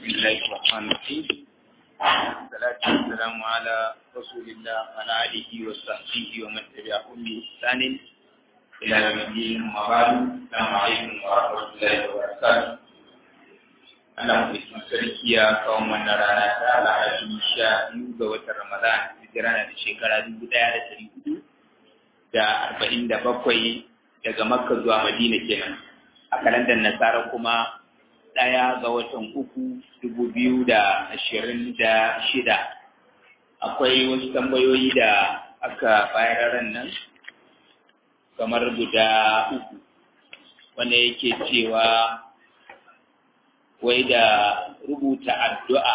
الله الرحمن الرحيم الصلاة والسلام على رسول الله وعلى آله وصحبه ومن تبعهم بإحسان إلى يوم الدين أما بعد السلام عليكم ورحمة الله وبركاته Allah mai sarki ya kawo mana rana ta alhaji sha biyu ga watan Ramadan hijira na da shekara dubu ɗaya da ɗari hudu da arba'in da bakwai daga Makka zuwa Madina kenan a kalandar Nasara kuma ɗaya ga watan uku dubu biyu da ashirin da shida akwai wasu tambayoyi da aka bayar ran nan kamar guda uku wanda yake cewa wai da rubuta addu'a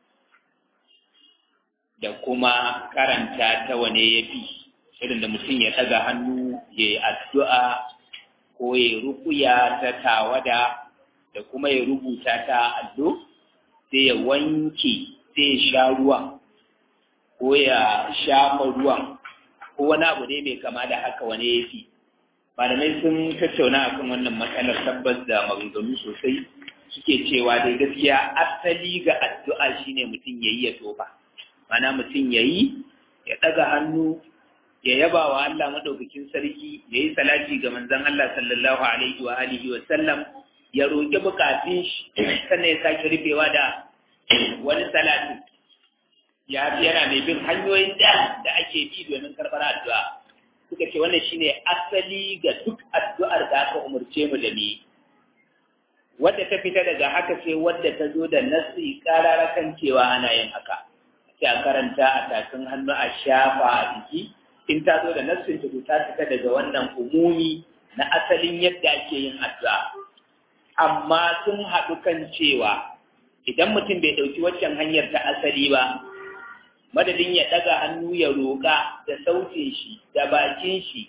da kuma karanta ta wane ya fi irin da mutum ya ɗaga hannu ya yi addu'a ko ya rukuya ta tawada da kuma ya rubuta ta allo sai ya wanke sai ya sha ruwan ko ya shafa ruwan ko wani abu ne mai kama da haka wane ya fi malamai sun tattauna akan wannan matsalar tabbas da maganganu sosai suke cewa dai gaskiya asali ga addu'a shine mutum ya yi ya tofa mana mutum ya yi ya ɗaga hannu ya yaba wa Allah maɗaukakin sarki ya yi salati ga manzon Allah sallallahu alaihi wa alihi wa sallam ya roƙi bukatun shi sannan ya sake rufewa da wani salati ya yana mai bin hanyoyin da da ake bi domin karɓar addu'a suka ce wannan shine asali ga duk addu'ar da aka umarce mu da ni wadda ta fita daga haka sai wadda ta zo da nasi karara kan cewa ana yin haka sai a karanta a tafin hannu a shafa a jiki in ta zo da nassin ta ta fita daga wannan umumi na asalin yadda ake yin addu'a amma sun haɗu kan cewa idan mutum bai ɗauki waccan hanyar ta asali ba madadin ya ɗaga hannu ya roƙa da sautin shi da bakin shi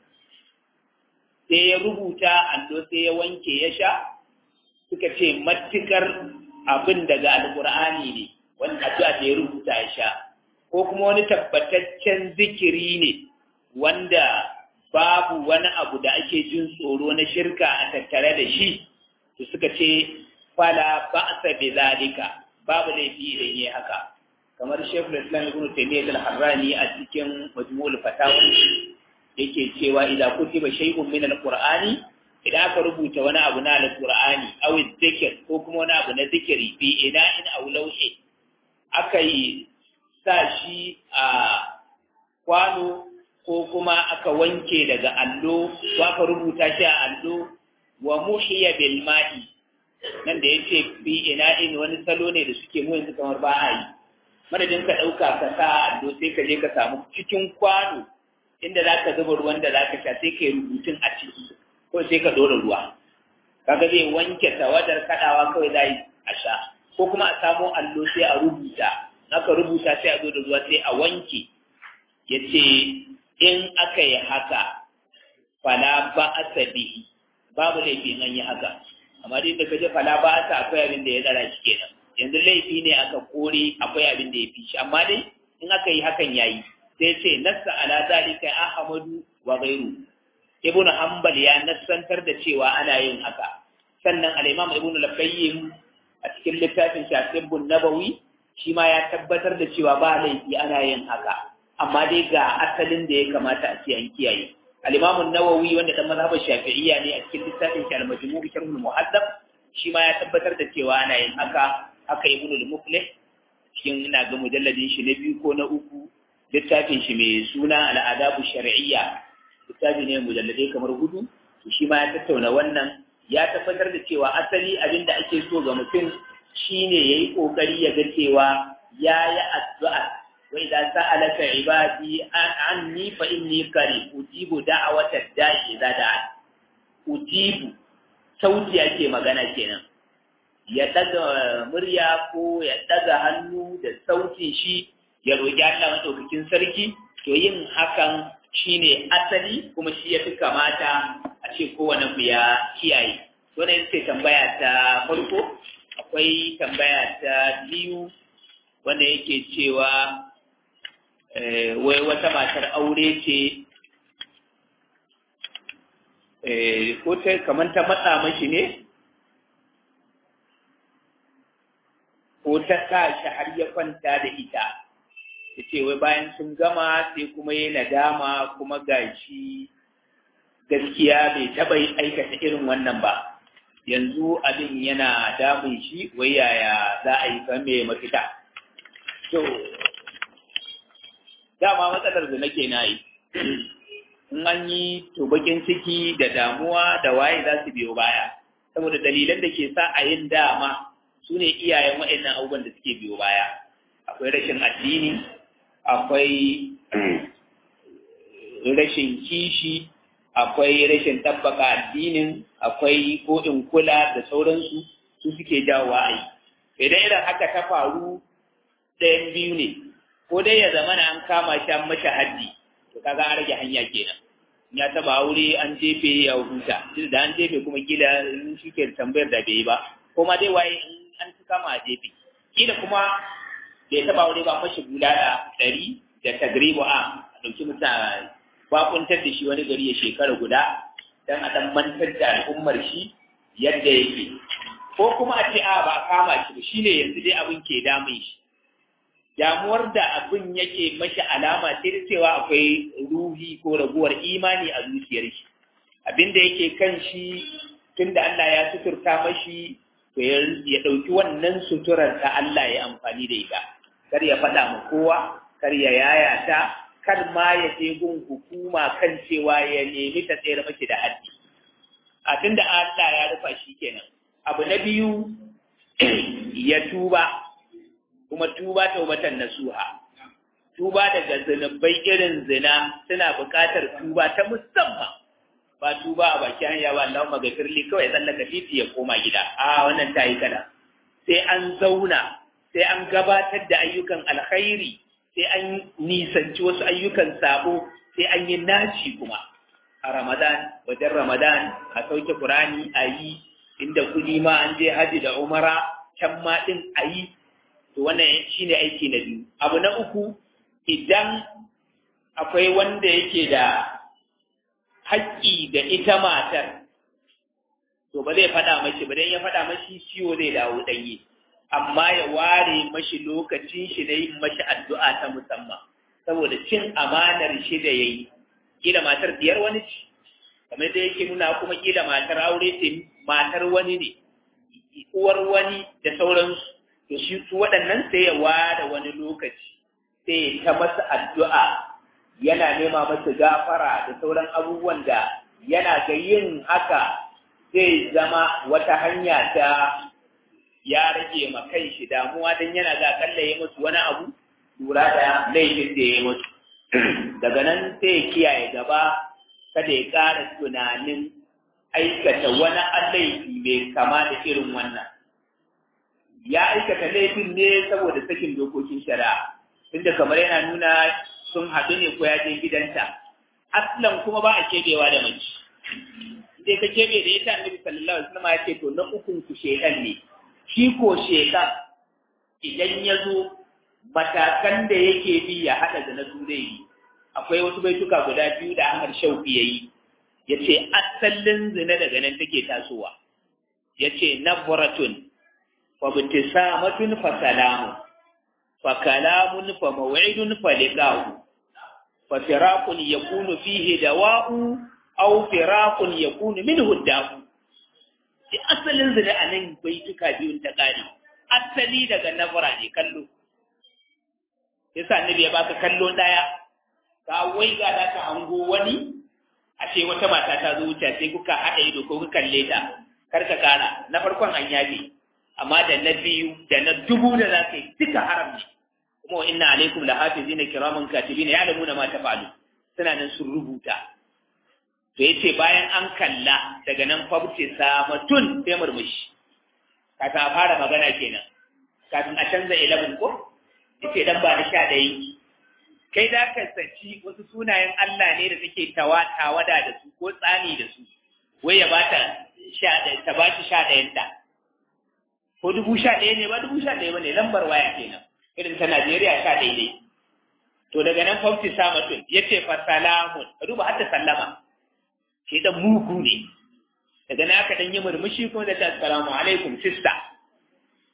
sai ya rubuta allo sai ya wanke ya sha suka ce matukar abin daga alkur'ani ne wani addu'a da ya rubuta ya sha ko kuma wani tabbataccen zikiri ne wanda babu wani abu da ake jin tsoro na shirka a tattare da shi to suka ce fala ba'sa bi zalika babu laifi idan yi haka kamar Sheikhul Islam Ibn Taymiyyah al-Harrani a cikin Majmu'ul Fatawa yake cewa idan kutiba shay'un min al-Qur'ani idan aka rubuta wani abu na alƙur'ani aw zikir ko kuma wani abu na zikiri bi ina in aw lauhi aka yi sa shi a kwano ko kuma aka wanke daga allo ko aka rubuta shi a allo wa muhiya bil ma'i nan da yace bi ina in wani salo ne da suke mu yanzu kamar ba a yi madadin ka ɗauka ka sa allo sai ka je ka samu cikin kwano inda za ka zuba ruwan da za ka sha sai ka yi rubutun a ciki ko sai ka dora ruwa kaga zai wanke tawadar kadawa kawai zai a sha ko kuma a samo allo sai a rubuta aka rubuta sai a zo da ruwa sai a wanke yace in aka yi haka fala ba bihi babu laifi an yi haka amma dai da kaje fala ba asa akwai abin da ya tsara shi kenan yanzu laifi ne aka kore akwai abin da ya fi shi amma dai in aka yi hakan yayi sai ce nassa ala zalika ahmadu wa ghayru ibn hanbal ya nassantar da cewa ana yin haka sannan al-imam ibn al-qayyim a cikin littafin shafibun nabawi shi ma ya tabbatar da cewa ba laifi ana yin haka amma dai ga asalin da ya kamata a ce an kiyaye al-imam an-nawawi wanda dan mazhabar shafi'iyya ne a cikin littafin shi al-majmu' sharh al-muhaddab shi ma ya tabbatar da cewa ana yin haka haka ibn al-muflih cikin ina ga mujalladin shi na biyu ko na uku littafin shi mai suna al-adabu shar'iyya littafi ne mujalladai kamar hudu to shi ma ya tattauna wannan ya tabbatar da cewa asali abin da ake so ga mutum shine yayi kokari ya ga cewa yayi addu'a wa idza sa'alaka ibadi anni fa inni qarib ujibu da'watad da'i idza da'a ujibu sauti ake magana kenan ya daga murya ko ya daga hannu da sautin shi ya roki Allah madaukakin sarki to yin hakan shi ne asali kuma shi ya fi kamata a ce kowane ku ya kiyaye to ne sai tambaya ta farko akwai tambaya ta biyu wanda yake cewa wai wata matar aure ce ko ta kamar ta matsa mashi ne ko ta sa shi har ya kwanta da ita ya ce wai bayan sun gama sai kuma ya nadama kuma gashi gaskiya bai taɓa aikata irin wannan ba yanzu abin yana damun shi wai yaya za a yi kame mafita to dama matsalar da nake na yi in an yi to bakin ciki da damuwa da waye za su biyo baya saboda dalilan da ke sa a yin dama su ne iyayen waɗannan abubuwan da suke biyo baya akwai rashin addini akwai rashin kishi akwai rashin tabbaka addinin akwai ko in kula da sauransu su suke jawo a yi idan irin haka ta faru ɗayan biyu ne ko dai ya zama na an kama shi an masa haddi to kaga an rage hanya kenan ya taba aure an jefe ya huta tunda da an jefe kuma kila shi ke tambayar da bai ba ko ma dai waye in an ci kama a jefe kila kuma bai taba aure ba mashi bulala ɗari da tagribu a ɗauki mutane bakuntar da shi wani gari ya shekara guda don a ɗan mantar da al'ummar shi yadda yake ko kuma a ce a ba a kama shi ba shine yanzu dai abin ke damun shi damuwar da abin yake mashi alama sai da cewa akwai ruhi ko raguwar imani a zuciyar shi abin da yake kan shi tunda Allah ya suturta mashi to ya ɗauki wannan suturar ta Allah ya amfani da ita kar ya faɗa ma kowa kar ya yayata kar ma ya je gun hukuma kan cewa ya nemi ta tsere mashi da haddi a tunda Allah ya rufa shi kenan abu na biyu ya tuba kuma tuba taubatan nasuha tuba daga zunubai irin zina suna buƙatar tuba ta musamman ba tuba a baki hanya ba Allah magafirli kawai tsallaka titi ya koma gida a wannan ta yi kada sai an zauna sai an gabatar da ayyukan alkhairi sai an nisanci wasu ayyukan sabo sai an yi naci kuma a ramadan wajen ramadan a sauke qur'ani a yi inda kudi ma an je haji da umara can ma din a yi to wannan shine aiki na biyu abu na uku idan akwai wanda yake da haƙƙi da ita matar to ba zai faɗa mashi ba dan ya faɗa mashi ciwo zai dawo ɗanye amma ya ware mashi lokacin shi na yin mashi addu'a ta musamman saboda cin amanar shi da yayi kila matar biyar wani ci kamar da yake nuna kuma kila matar aure ce matar wani ne uwar wani da sauransu to shi su waɗannan sai ya ware wani lokaci sai ta masa addu'a yana nema masa gafara da sauran abubuwan da yana ga yin haka zai zama wata hanya ta ya rage ma kai shi damuwa don yana ga akalla ya musu wani abu lura da laifin da ya musu daga nan sai ya kiyaye gaba kada ya ƙara tunanin aikata wani laifi mai kama da irin wannan ya aikata laifin ne saboda sakin dokokin shari'a tunda kamar yana nuna sun haɗu ne ko ya je gidanta aslan kuma ba a kebewa da mace sai ka kebe da ita annabi sallallahu alaihi wasallam ya ce to na ukun ku shedan ne shi ko shedan idan ya zo matakan da yake bi ya haɗa da na zai akwai wasu baituka guda biyu da Ahmad Shauki yayi yace asalin zina daga nan take tasowa yace nabratun fa bitisamatun fa salamun fa kalamun fa maw'idun fa liqa'u fa firaqun yakunu fihi dawa'u aw firaqun yakunu minhu da'u shi asalin zina anan baituka biyun ta kare asali daga nabra ne kallo yasa annabi ya baka kallo daya ka wai ga da ka hango wani a ce wata mata ta zo wuce sai kuka haɗa ido ko kuka kalle ta kar ka kara na farkon an yabe amma da na biyu da na dubu da za ka yi duka haram ne kuma wa inna alaikum la hafizina kiraman katibina ya'lamuna ma taf'alu suna nan sun rubuta to yace bayan an kalla daga nan fabce samatun sai murmushi kafin a fara magana kenan kafin a canza 11 ko yace dan ba na sha ɗaya kai da ka saci wasu sunayen Allah ne da take tawada da su ko tsani da su wai ya bata sha ɗaya ta ba shi sha ɗayan ta ko dubu sha ɗaya ne ba dubu sha ɗaya ba ne lambar waya kenan irin ta Najeriya sha ɗaya ne to daga nan fafti samatun ya ce fa salamun ka duba har da sallama shi dan mugu ne daga nan aka dan yi murmushi kuma da ta assalamu alaikum sista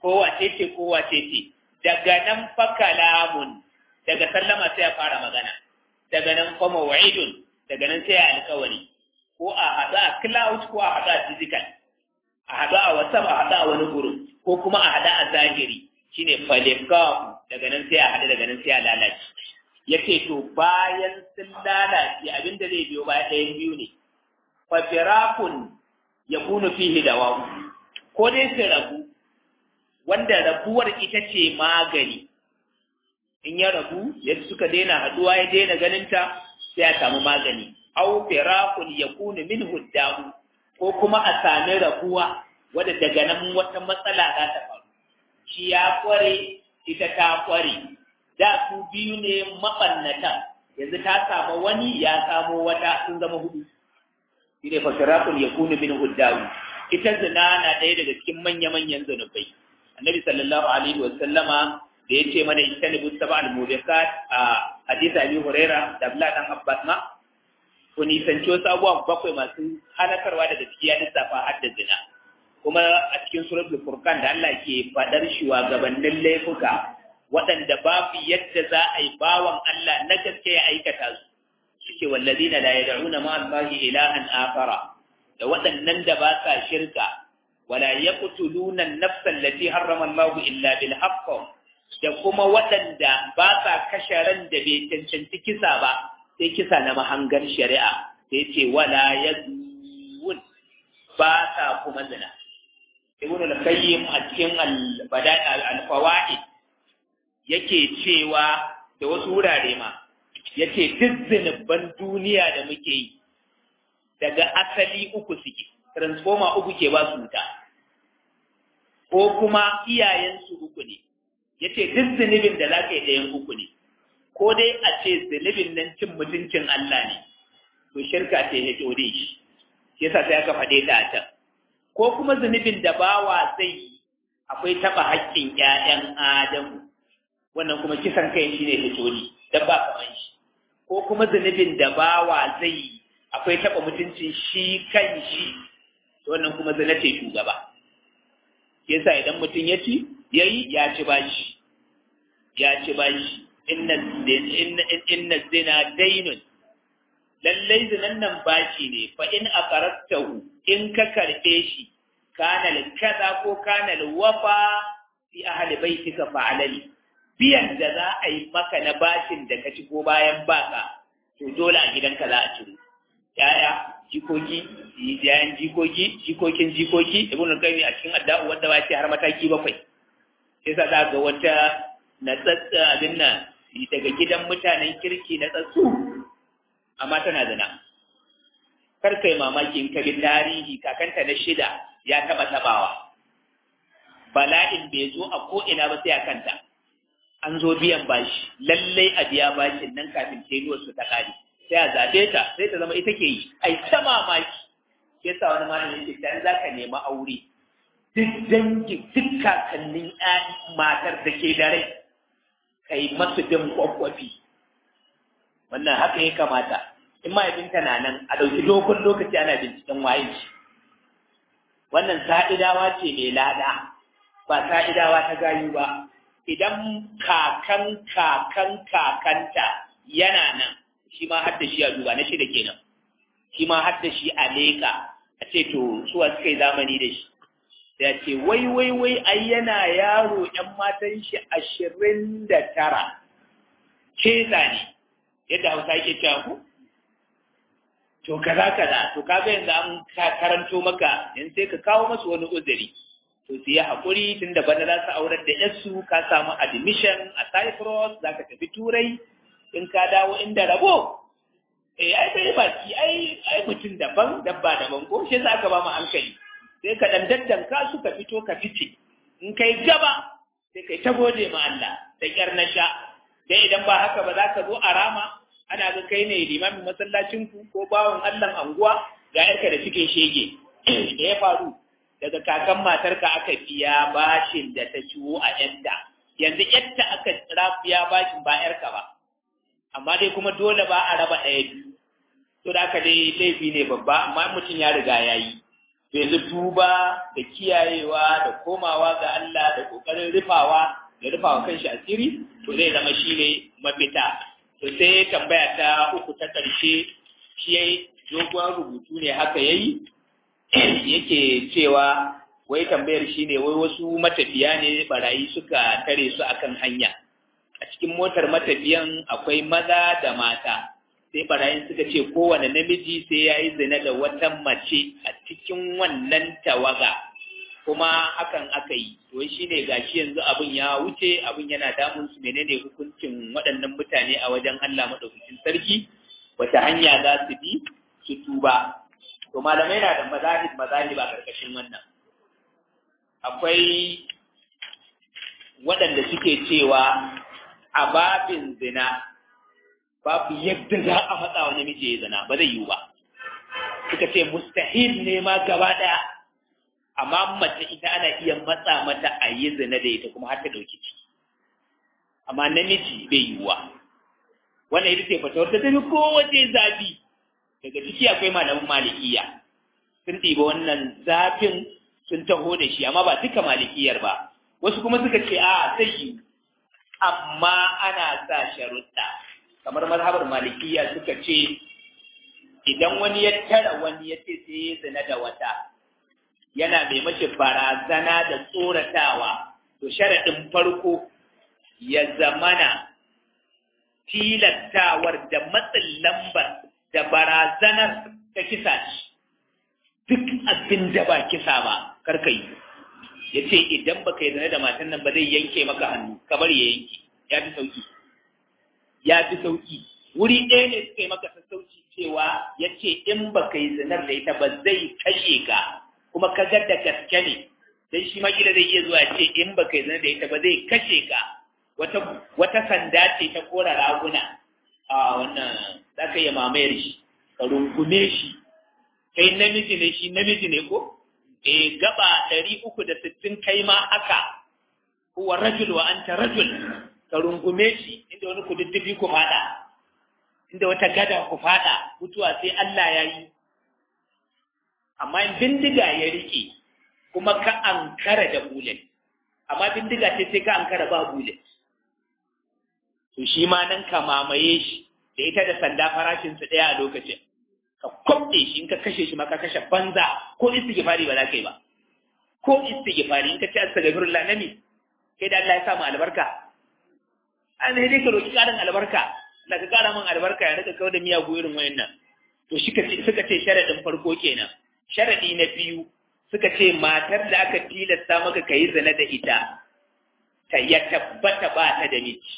ko wace ce ko wace ce daga nan fa kalamun daga sallama sai ya fara magana daga nan fa maw'idun daga nan sai ya alƙawari ko a haɗu a cloud ko a haɗu a physical a haɗu a whatsapp a haɗu a wani gurin ko kuma a haɗu a zahiri shine falikahu daga nan sai a haɗu daga nan sai a lalace ya ce to bayan sun lalace abin da zai biyo baya ɗayan biyu ne fafirakun ya kunu fihi da wawu ko dai su rabu wanda rabuwar ita ce magani in ya rabu yadda suka daina haɗuwa ya daina ganinta sai a samu magani au firakun ya kunu min huddahu ko kuma a sami rabuwa wadda daga nan wata matsala za ta faru shi ya kware ita ta kware da su biyu ne maɓannata yanzu ta samu wani ya samo wata sun zama hudu shi ne fasirakun ya kunu min huddawu ita zina na ɗaya daga cikin manya-manyan zunubai annabi sallallahu alaihi wa sallama da ya ce mana ijtanibu sab'a al-mubiqat a hadisi abi huraira da abdullah dan abbas ma ku nisanci wasu abubuwan bakwai masu halakarwa daga ciki ya lissafa har da zina kuma a cikin suratul furqan da Allah ke fadar shugabannin laifuka waɗanda babu yadda za a yi bawan Allah na gaske ya aikata su suke wallazina la yad'una ma Allahi ilahan akhara da waɗannan da ba sa shirka wala yaqtuluna an-nafsa allati harrama Allahu illa bil haqq da kuma waɗanda ba sa kashe ran da bai cancanci kisa ba sai kisa na mahangar shari'a sai ce wala yazun ba sa kuma zina ibn al-qayyim a cikin al-bada'i al-fawaid yake cewa da wasu wurare ma yace duk zinubban duniya da muke yi daga asali uku suke transformer uku ke ba su wuta ko kuma iyayensu uku ne yace duk zunubin da zaka yi ɗayan uku ne ko dai a ce zunubin nan cin mutuncin Allah ne to shirka ce ya dore shi yasa sai aka faɗe ta a can ko kuma zunubin da bawa zai yi akwai taɓa haƙƙin ƴaƴan Adamu wannan kuma kisan kai shi ne hitoli dan ba kaman shi ko kuma zunubin da bawa zai yi akwai taɓa mutuncin shi kan shi wannan kuma zina ce shugaba yasa idan mutum ya ci yayi ya ci bashi ya ci bashi inna inna zina dainun lallai zinan nan bashi ne fa in aqaratahu in ka karbe shi kana kaza ko kana wafa fi ahli baitika fa alali biyan da za a yi maka na bashin da ka ci ko bayan baka to dole a gidanka za a ciro yaya jikoki yayan jikoki jikokin jikoki ibn al-qayyim a cikin adda'u wanda ba ce har mataki bakwai sai sa za ga wata na tsatsa abin nan daga gidan mutanen kirki na tsatsu amma tana zina kar kai mamaki in ka bi tarihi kakanta na shida ya taba tabawa bala'in bai zo a ko ina ba sai a kanta an zo biyan bashi lallai a biya bashin nan kafin tenuwar su ta kare sai a zaɓe ta sai ta zama ita ke yi ai ta mamaki sai sa wani malamin ce dan za ka nemi aure duk dangin duk kakannin matar da ke da rai kai masu bin kwakwafi wannan haka ya kamata in mahaifinta na nan a ɗauki dogon lokaci ana binciken waye shi wannan sa'idawa ce mai lada ba sa'idawa ta gayu ba idan kakan kakan kakanta yana nan shi ma har da shi a duba na shida kenan shi ma har da shi a leƙa a ce to suwa suka yi zamani da shi da ce wai wai wai ai yana yaro ‘yan matan shi ashirin da tara keza ne yadda hausa yake cewa ku to kaza kaza to kaga yanzu an karanto maka yanzu sai ka kawo masu wani uzuri to su yi haƙuri tun da bana za su aurar da yarsu ka samu admission a cyprus za ka tafi turai in ka dawo inda rabo eh ai bai baki ai ai mutum daban dabba daban ko shi za ka ba mu hankali sai ka dan daddanka su ka fito ka fice in kai gaba sai kai ta gode ma Allah da kyar na sha dai idan ba haka ba za ka zo a rama ana ga kai ne limamin masallacin ku ko bawon Allah anguwa ga yarka da cikin shege da ya faru daga kakan matarka aka biya bashin da ta ciwo a yadda yanzu yadda aka tsira biya bashin ba yarka ba amma dai kuma dole ba a raba ɗaya biyu to da aka dai laifi ne babba amma mutum ya riga ya yi yanzu tuba da kiyayewa da komawa ga Allah da kokarin rufawa da rufawa kanshi asiri to zai zama shine mafita to sai tambaya ta uku ta ƙarshe shi yayi dogon rubutu ne haka yayi yake cewa wai tambayar shine wai wasu matafiya ne barayi suka tare su akan hanya a cikin motar matafiyan akwai maza da mata sai barayin suka ce kowane namiji sai ya yi zina da wata mace a cikin wannan tawaga kuma hakan aka yi to shi ne gashi yanzu abin ya wuce abin yana damun su menene hukuncin waɗannan mutane a wajen Allah madaukakin sarki wata hanya za su bi su tuba to malamai na da mazahib mazahib a karkashin wannan akwai waɗanda suke cewa a babin zina babu yadda za a matsa wa namiji ya zina ba zai yiwu ba suka ce mustahil ne ma gaba ɗaya amma mace ita ana iya matsa mata a yi zina da ita kuma har ta ɗauki ciki amma namiji bai yiwuwa wannan ita ce fatawar ta tafi kowace zafi daga ciki akwai malamin malikiya sun ɗiba wannan zafin sun taho da shi amma ba duka malikiyar ba wasu kuma suka ce a sai yi amma ana sa sharuɗa kamar mazhabar malikiya suka ce idan wani ya tara wani ya ce sai ya zina da wata yana mai mashi barazana da tsoratawa to sharaɗin farko ya zamana tilattawar da matsin lambar da barazanar ta kisa shi duk abin da ba kisa ba karka yi ya ce idan ba ka yi zane da matan nan ba zai yanke maka hannu kamar ya yanke ya fi sauki ya fi sauki wuri ɗaya ne suka yi maka sassauci cewa ya ce in ba ka yi zanar da ita ba zai kashe ka kuma ka ga da gaske ne dan shi makila zai iya zuwa ce in ba ka yi zanar da ita ba zai kashe ka wata wata sanda ce ta kora raguna a wannan za ka iya mamayar shi ka rungume shi kai namiji ne shi namiji ne ko eh gaba ɗari uku da sittin kai ma haka huwa rajul wa anta rajul ka rungume shi inda wani kududdufi ku fada inda wata gada ku fada mutuwa sai Allah ya yi amma in bindiga ya rike kuma ka ankara da bullet amma bindiga ce sai ka ankara ba bullet to shi ma nan ka mamaye shi da ita da sanda farashin su ɗaya a lokacin ka kwamɗe shi in ka kashe shi ma ka kashe banza ko istighfari ba za ka yi ba ko istighfari in ka ce astaghfirullah nami kai da Allah ya sa mu albarka an dai ka roki karin albarka da ka kara min albarka ya rika kawo da miyagu irin wayannan to shi suka ce sharadin farko kenan sharadi na biyu suka ce matar da aka tilasta maka ka yi zina da ita ta ya tabbata ba ta da miji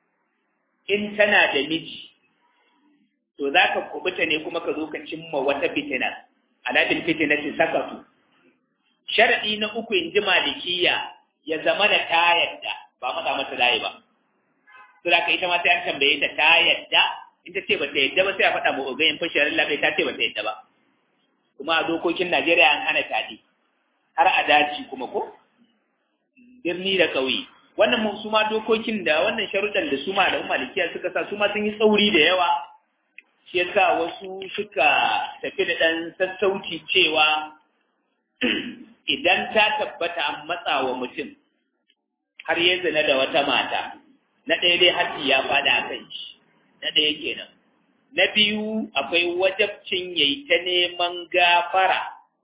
in tana da miji to za ka kubuta ne kuma ka zo ka cimma wata fitina alabil fitinatin sakatu sharadi na uku in ji malikiya ya zama da ta yadda ba matsa mata layi ba to da ka ita ma sai an tambaye ta ta yadda in ta ce ba ta yadda ba sai a faɗa ma ogayin fashin labai ta ce ba ta yadda ba kuma a dokokin Najeriya an hana taɗi har a daji kuma ko birni da ƙauye wannan mun su ma dokokin da wannan sharuɗan da su ma da malikiya suka sa su ma sun yi tsauri da yawa shi yasa wasu suka tafi da ɗan sassauci cewa idan ta tabbata an matsa wa mutum har ya zina da wata mata na ɗaya dai haji ya fada a kan shi na ɗaya kenan na biyu akwai wajabcin yayi ta neman gafara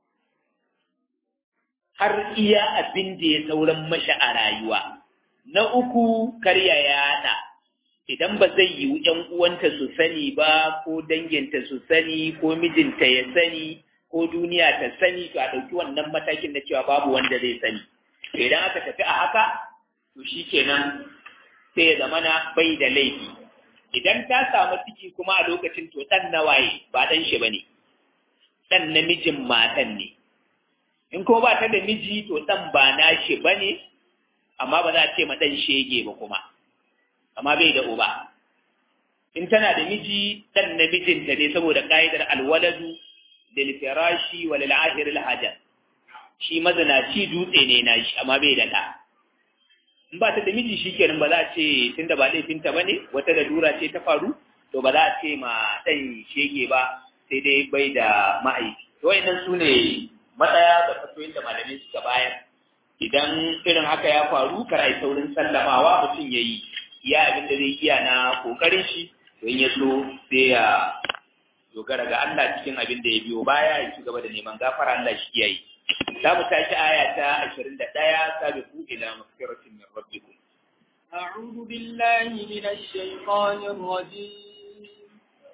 har iya abin da ya sauran mashi a rayuwa na uku karya yaɗa idan ba zai yiwu ‘yan uwanta su sani ba ko danginta su sani ko mijinta ya sani ko duniya ta sani to a ɗauki wannan matakin na cewa babu wanda zai sani idan aka tafi a haka to shi kenan sai ya zamana bai da laifi idan ta samu ciki kuma a lokacin to ɗan nawaye ba ɗan shi ba ne ɗan namijin matan ne in ko ba ta da miji to ɗan ba na shi ba ne amma ba za a ce ma ɗan shege ba kuma amma bai da uba in tana da miji ɗan namijinta ne saboda ƙa'idar alwaladu lil firashi wa lil ahir al hajar shi mazanaci dutse ne na shi amma bai da ɗa in ba ta da miji shikenan ba za a ce tunda ba laifinta ba ne wata lalura ce ta faru to ba za a ce ma ɗan shege ba sai dai bai da ma'aiki to wayannan su ne matsaya da fatoyin da malamai suka bayar idan irin haka ya faru kar ai saurin sallamawa mutum ya yi iya abin da zai iya na kokarin shi to in ya so sai ya dogara ga Allah cikin abin da ya biyo baya ya ci gaba da neman gafara Allah shi yayi za mu tashi aya ta 21 sabiqu ila maghfiratin min rabbikum أعوذ بالله من الشيطان الرجيم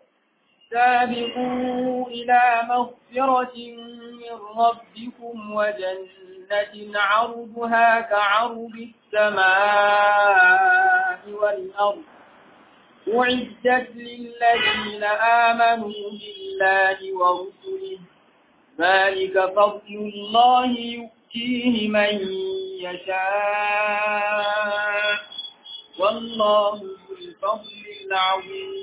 سابقوا إلى مغفرة من ربكم وجنة عرضها كعرض السماء والأرض أعدت للذين آمنوا بالله ورسله ذلك فضل الله يؤتيه من يشاء والله ذو الفضل العظيم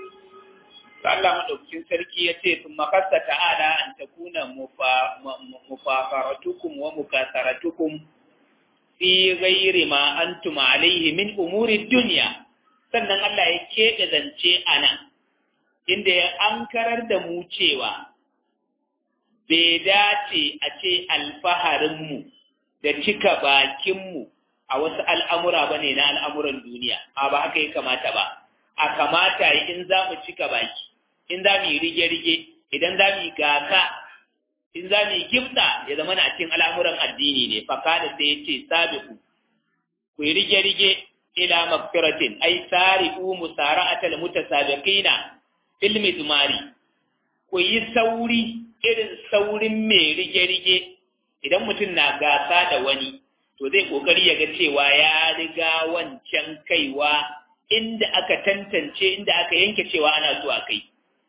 Allah madaukakin sarki ya ce sun makasta ta'ala an ta kuna mufafaratukum wa mukasaratukum fi ghairi ma antum alaihi min umuri dunya sannan Allah ya keɓe zance a nan inda ya ankarar da mu cewa bai dace a ce alfaharinmu da cika bakinmu a wasu al'amura ba ne na al'amuran duniya, a ba haka ya kamata ba, a kamata in za mu cika baki, in za mu yi rige-rige, idan za mu yi gaka, in za mu yi gifta ya zama na cikin al'amuran addini ne, faka da sai ya ce sabiku, ku yi rige-rige ila magfiratin, ai sari'u musara'atal mutasabiqina fil mizmari, ku yi sauri irin saurin mai rige-rige idan mutum na gasa da wani to zai kokari ya ga cewa ya riga wancan kaiwa inda aka tantance inda aka yanke cewa ana zuwa kai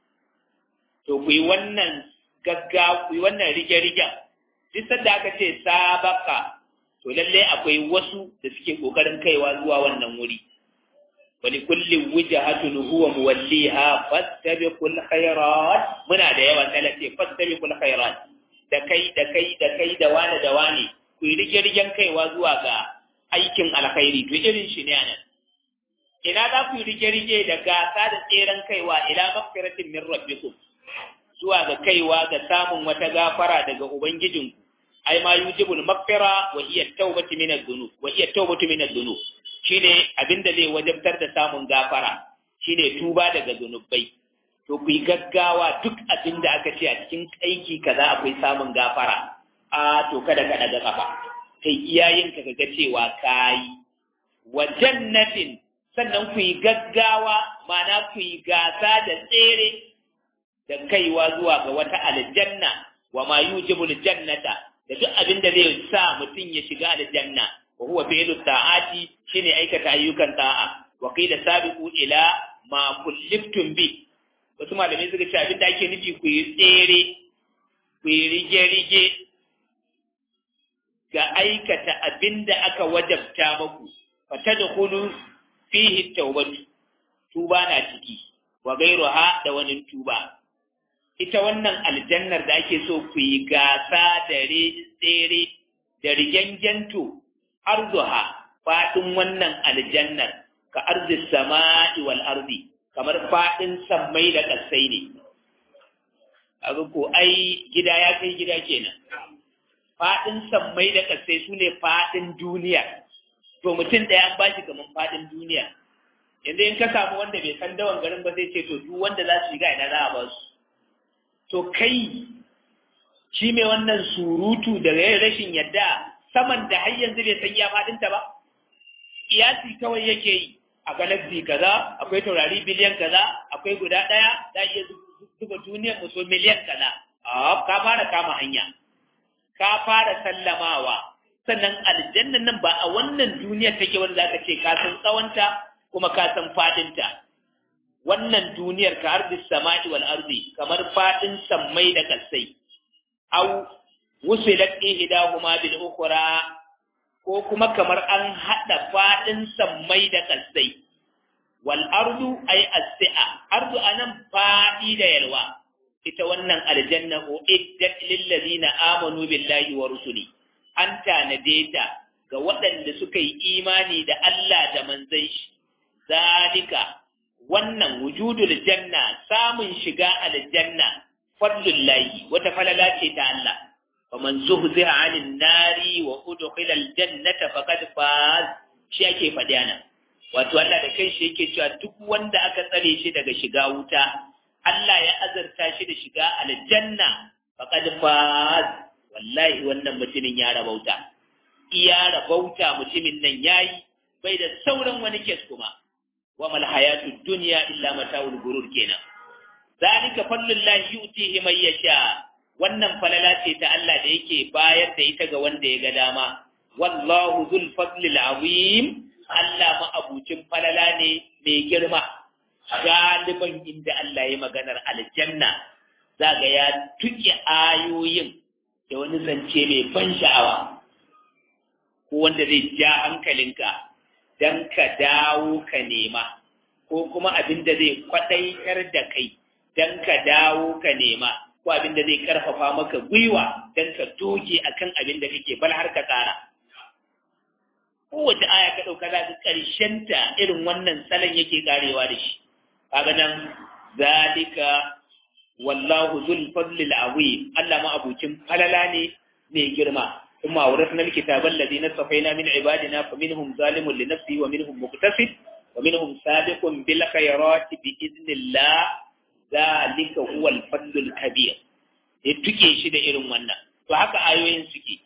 to ku yi wannan gagga ku yi wannan rige-rigen duk sanda aka ce sabaka to lalle akwai wasu da suke kokarin kaiwa zuwa wannan wuri wani kullum wujahatun huwa muwalliha fastabiqul khairat muna da yawa talace fastabiqul khairat da kai da kai da kai da wani da wani ku yi rige-rigen kaiwa zuwa ga aikin alkhairi to irin shi ne anan ina za ku yi rige-rige da gasa da tseren kaiwa ila mafkiratin min rabbikum zuwa ga kaiwa ga samun wata gafara daga ubangijinku ai ma yujibul maghfira wa hiya tawbatu min adh-dhunub wa hiya tawbatu min adh-dhunub shine abinda zai wajabtar da samun gafara shine tuba daga zunubai to ku yi gaggawa duk abinda aka ce a cikin aiki kaza akwai samun gafara a to kada ka daga kafa kai iyayen ka ga cewa kai wa jannatin sannan ku yi gaggawa ma'ana ku yi gasa da tsere da kaiwa zuwa ga wata aljanna wa ma yujibul jannata da duk abin da zai sa mutum ya shiga aljanna wa huwa fi'lu ta'ati shine aikata ayyukan ta'a wa qila sabiqu ila ma kulliftum bi wasu malamai suka ce abin da ake nufi ku yi tsere ku yi rige-rige ga aikata abin da aka wajabta maku fa tadkhulu fihi tawbatu tuba na ciki wa gairuha da wani tuba ita wannan aljannar da ake so ku yi gasa da tsere da rigengento arzuha faɗin wannan aljannar ka arzi sama'i wal arzi kamar faɗin sammai da ƙasai ne abu ko ai gida ya kai gida kenan faɗin sammai da ƙasai su ne faɗin duniya to mutum ɗaya an bashi kamar faɗin duniya yanzu in ka samu wanda bai san dawan garin ba zai ce to duk wanda za su shiga ina za a ba su to kai shi mai wannan surutu da rashin yadda saman da har yanzu bai san iya faɗinta ba iyasi kawai yake yi a galaxy kaza akwai taurari biliyan kaza akwai guda ɗaya za iya zuba duniyar muso miliyan kaza a ka fara kama hanya ka fara sallamawa sannan aljannan nan ba a wannan duniyar take wanda zaka ce ka san tsawonta kuma ka san faɗinta wannan duniyar ka ardi sama'i wal ardi kamar fadin sammai da kasai aw wusilat ihdahuma bil ukhra ko kuma kamar an hada fadin sammai da kasai wal ardu ay as-si'a ardu anan fadi da yalwa ita wannan aljanna uiddat lil ladina amanu billahi wa rusuli an tanade ta ga waɗanda suka yi imani da Allah da manzon shi zalika wannan wujudul janna samun shiga aljanna fadlullahi wata falala ce ta Allah faman zuhziha 'anil nari wa udkhila al-jannata faqad faz shi ake faɗi ana wato Allah da kai shi yake cewa duk wanda aka tsare shi daga shiga wuta Allah ya azarta shi da shiga aljanna faqad faz wallahi wannan mutumin ya rabauta iya rabauta mutumin nan yayi bai da sauran wani kes kuma wa mal hayatud dunya illa mata'ul gurur kenan zalika fadlullahi yu'tihi man yasha wannan falala ce ta Allah da yake bayar da ita ga wanda ya ga dama wallahu dhul fadlil azim Allah ma abucin falala ne mai girma galiban inda Allah ya maganar aljanna zaga ya tuke ayoyin da wani zance mai ban sha'awa ko wanda zai ja hankalinka dan ka dawo ka nema ko kuma abin da zai kwadaitar da kai dan ka dawo ka nema ko abin da zai karfafa maka gwiwa dan ka doge akan abin da kake bal har ka tsara kowace aya ka ɗauka za ka ta irin wannan salon yake karewa da shi kaga nan zalika wallahu zul fadlil azim Allah ma abucin falala ne mai girma ثم أورثنا الكتاب الذين اصطفينا من عبادنا فمنهم ظالم لنفسه ومنهم مقتصد ومنهم سابق بالخيرات بإذن الله ذلك هو الفضل الكبير tuke shi da irin wannan to haka ayoyin suke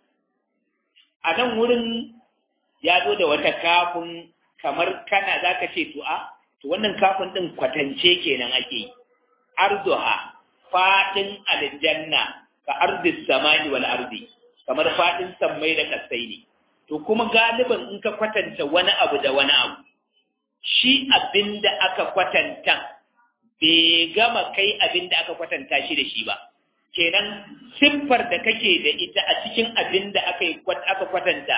a nan wurin ya zo da wata kafin kamar kana za ka ce to a to wannan kafin ɗin kwatance kenan ake yi arzuha faɗin aljanna ka arzis samani wal arzi kamar faɗin sammai da kasai ne to kuma galiban in ka kwatanta wani abu da wani abu shi abin da aka kwatanta bai gama kai abin da aka kwatanta shi da shi ba kenan siffar da kake da ita a cikin abin da aka kwatanta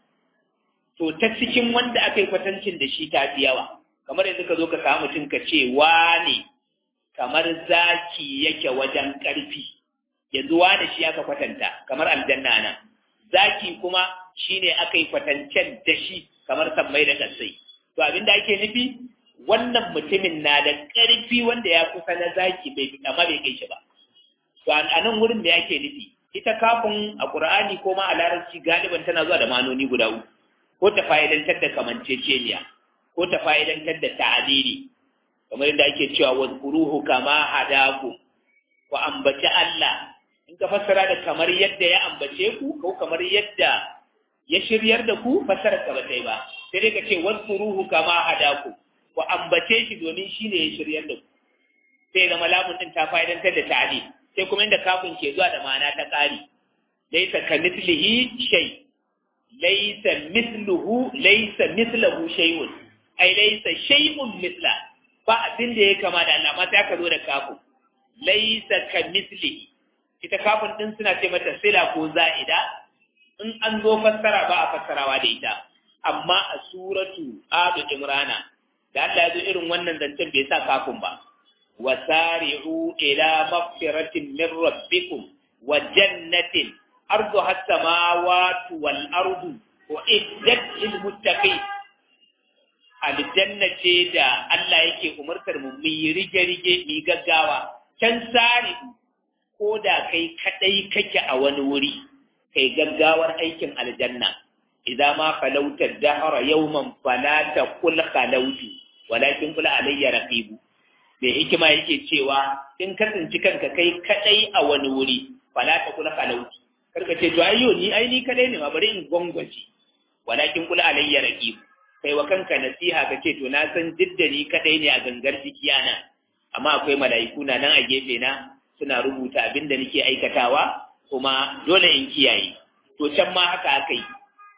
to ta cikin wanda aka yi kwatancin da shi ta fi yawa kamar yanzu ka zo ka samu mutum ka ce wane kamar zaki yake wajen ƙarfi yanzu wane shi aka kwatanta kamar aljanna nan zaki kuma shine aka yi kwatancen da shi kamar sammai da kasai to abin da ake nufi wannan mutumin na da ƙarfi wanda ya kusa na zaki bai amma bai kai shi ba to a nan wurin me ake nufi ita kafin a Qur'ani ko ma a larabci galiban tana zuwa da manoni guda uku ko ta fa'idantar da kamanceceniya ko ta fa'idantar da ta'adili kamar yadda ake cewa wazkuruhu kama hadaku ku ambaci Allah in ka fassara da kamar yadda ya ambace ku ko kamar yadda ya shiryar da ku fassara ka bata yi ba sai dai ka ce wazkuruhu kama hadaku ku ambace shi domin shi ne ya shiryar da ku sai zama lamun din ta fa'idantar da ta'adili sai kuma inda kafin ke zuwa da ma'ana ta ƙari laisa ka mislihi shay laisa misluhu laisa mislahu shay'un ai laisa shay'un misla ba abin da ya kama da Allah ma sai aka zo da kafin laisa ka mislihi ita kafin din suna ce mata sila ko za'ida in an zo fassara ba a fassarawa da ita amma a suratu adu imrana da Allah ya zo irin wannan zancen bai sa kafin ba وسارعوا إلى مغفرة من ربكم وجنة أرضها السماوات والأرض وإدت للمتقين aljanna ce da Allah yake umartar mu mu yi rige-rige mu gaggawa can sari ko da kai kadai kake a wani wuri kai gaggawar aikin aljanna idan ma falauta dahara yawman fala taqul khalautu walakin kula alayya raqibu da hikima yake cewa in ka tsinci kanka kai kadai a wani wuri fala ta kula kalauti karka ce to ayyo ni ai ni kadai ne ma bari in gwangwace walakin kula alayya raqib kai wa kanka nasiha ka ce to na san didda ni kadai ne a gangar jiki ana amma akwai mala'iku na nan a gefe na suna rubuta abin da nake aikatawa kuma dole in kiyaye to can ma haka aka yi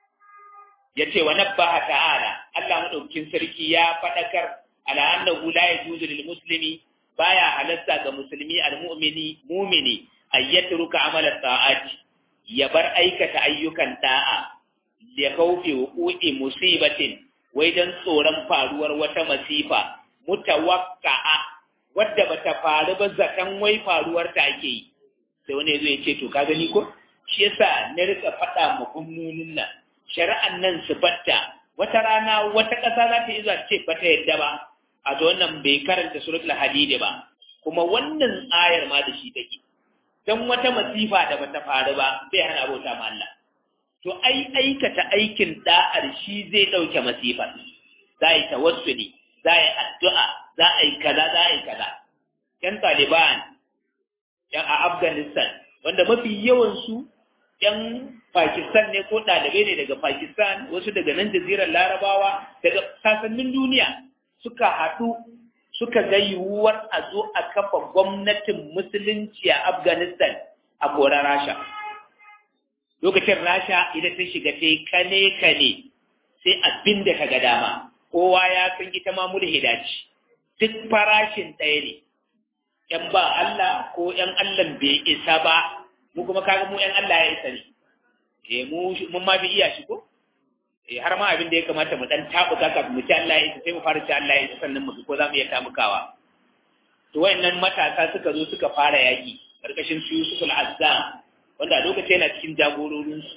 ya ce wa nabbaha ta'ala Allah madaukin sarki ya faɗakar على أنه لا يجوز للمسلم بايا حلسا كمسلمي المؤمني مؤمني أن يترك عمل الطاعات يبر أيكة أيكا طاعة لخوف وقوع مصيبة وإذن صورا فاruwar wata masifa mutawakka'a wadda bata faru ba zakan wai faruwar ta ake yi sai wani zai ce to ka gani ko shi yasa na rika faɗa ma gwamnonin nan shari'an nan su batta wata rana wata ƙasa za ta yi zuwa ce bata yadda ba a to wannan bai karanta suratul hadid ba kuma wannan ayar ma da shi take dan wata masifa da bata faru ba sai hana abota ma Allah to ai aikata aikin da'ar shi zai dauke masifar za yi tawassuli za yi addu'a za a yi kaza za a yi kaza yan Taliban yan a Afghanistan wanda mafi yawan su yan Pakistan ne ko ɗalibai ne daga Pakistan wasu daga nan jazirar Larabawa daga sasannin duniya suka haɗu suka ga yiwuwar a zo a kafa gwamnatin musulunci a Afghanistan a koran Rasha. Lokacin Rasha idan ta shiga ta yi kane-kane sai abin da ka ga dama, kowa ya san ita ma mulhida ce, duk farashin ɗaya ne, ‘yan ba Allah ko ‘yan Allah bai isa ba, mu kuma kaga mu ‘yan Allah ya isa ne, e mun ma fi iya shi ko? eh har ma abin da ya kamata mu dan tabuka kafin mu ci Allah ya isa sai mu fara ci Allah ya isa sannan mu ko za mu iya tabukawa to wayannan matasa suka zo suka fara yaki karkashin su Yusuf al-Azzam wanda a lokacin yana cikin jagororin su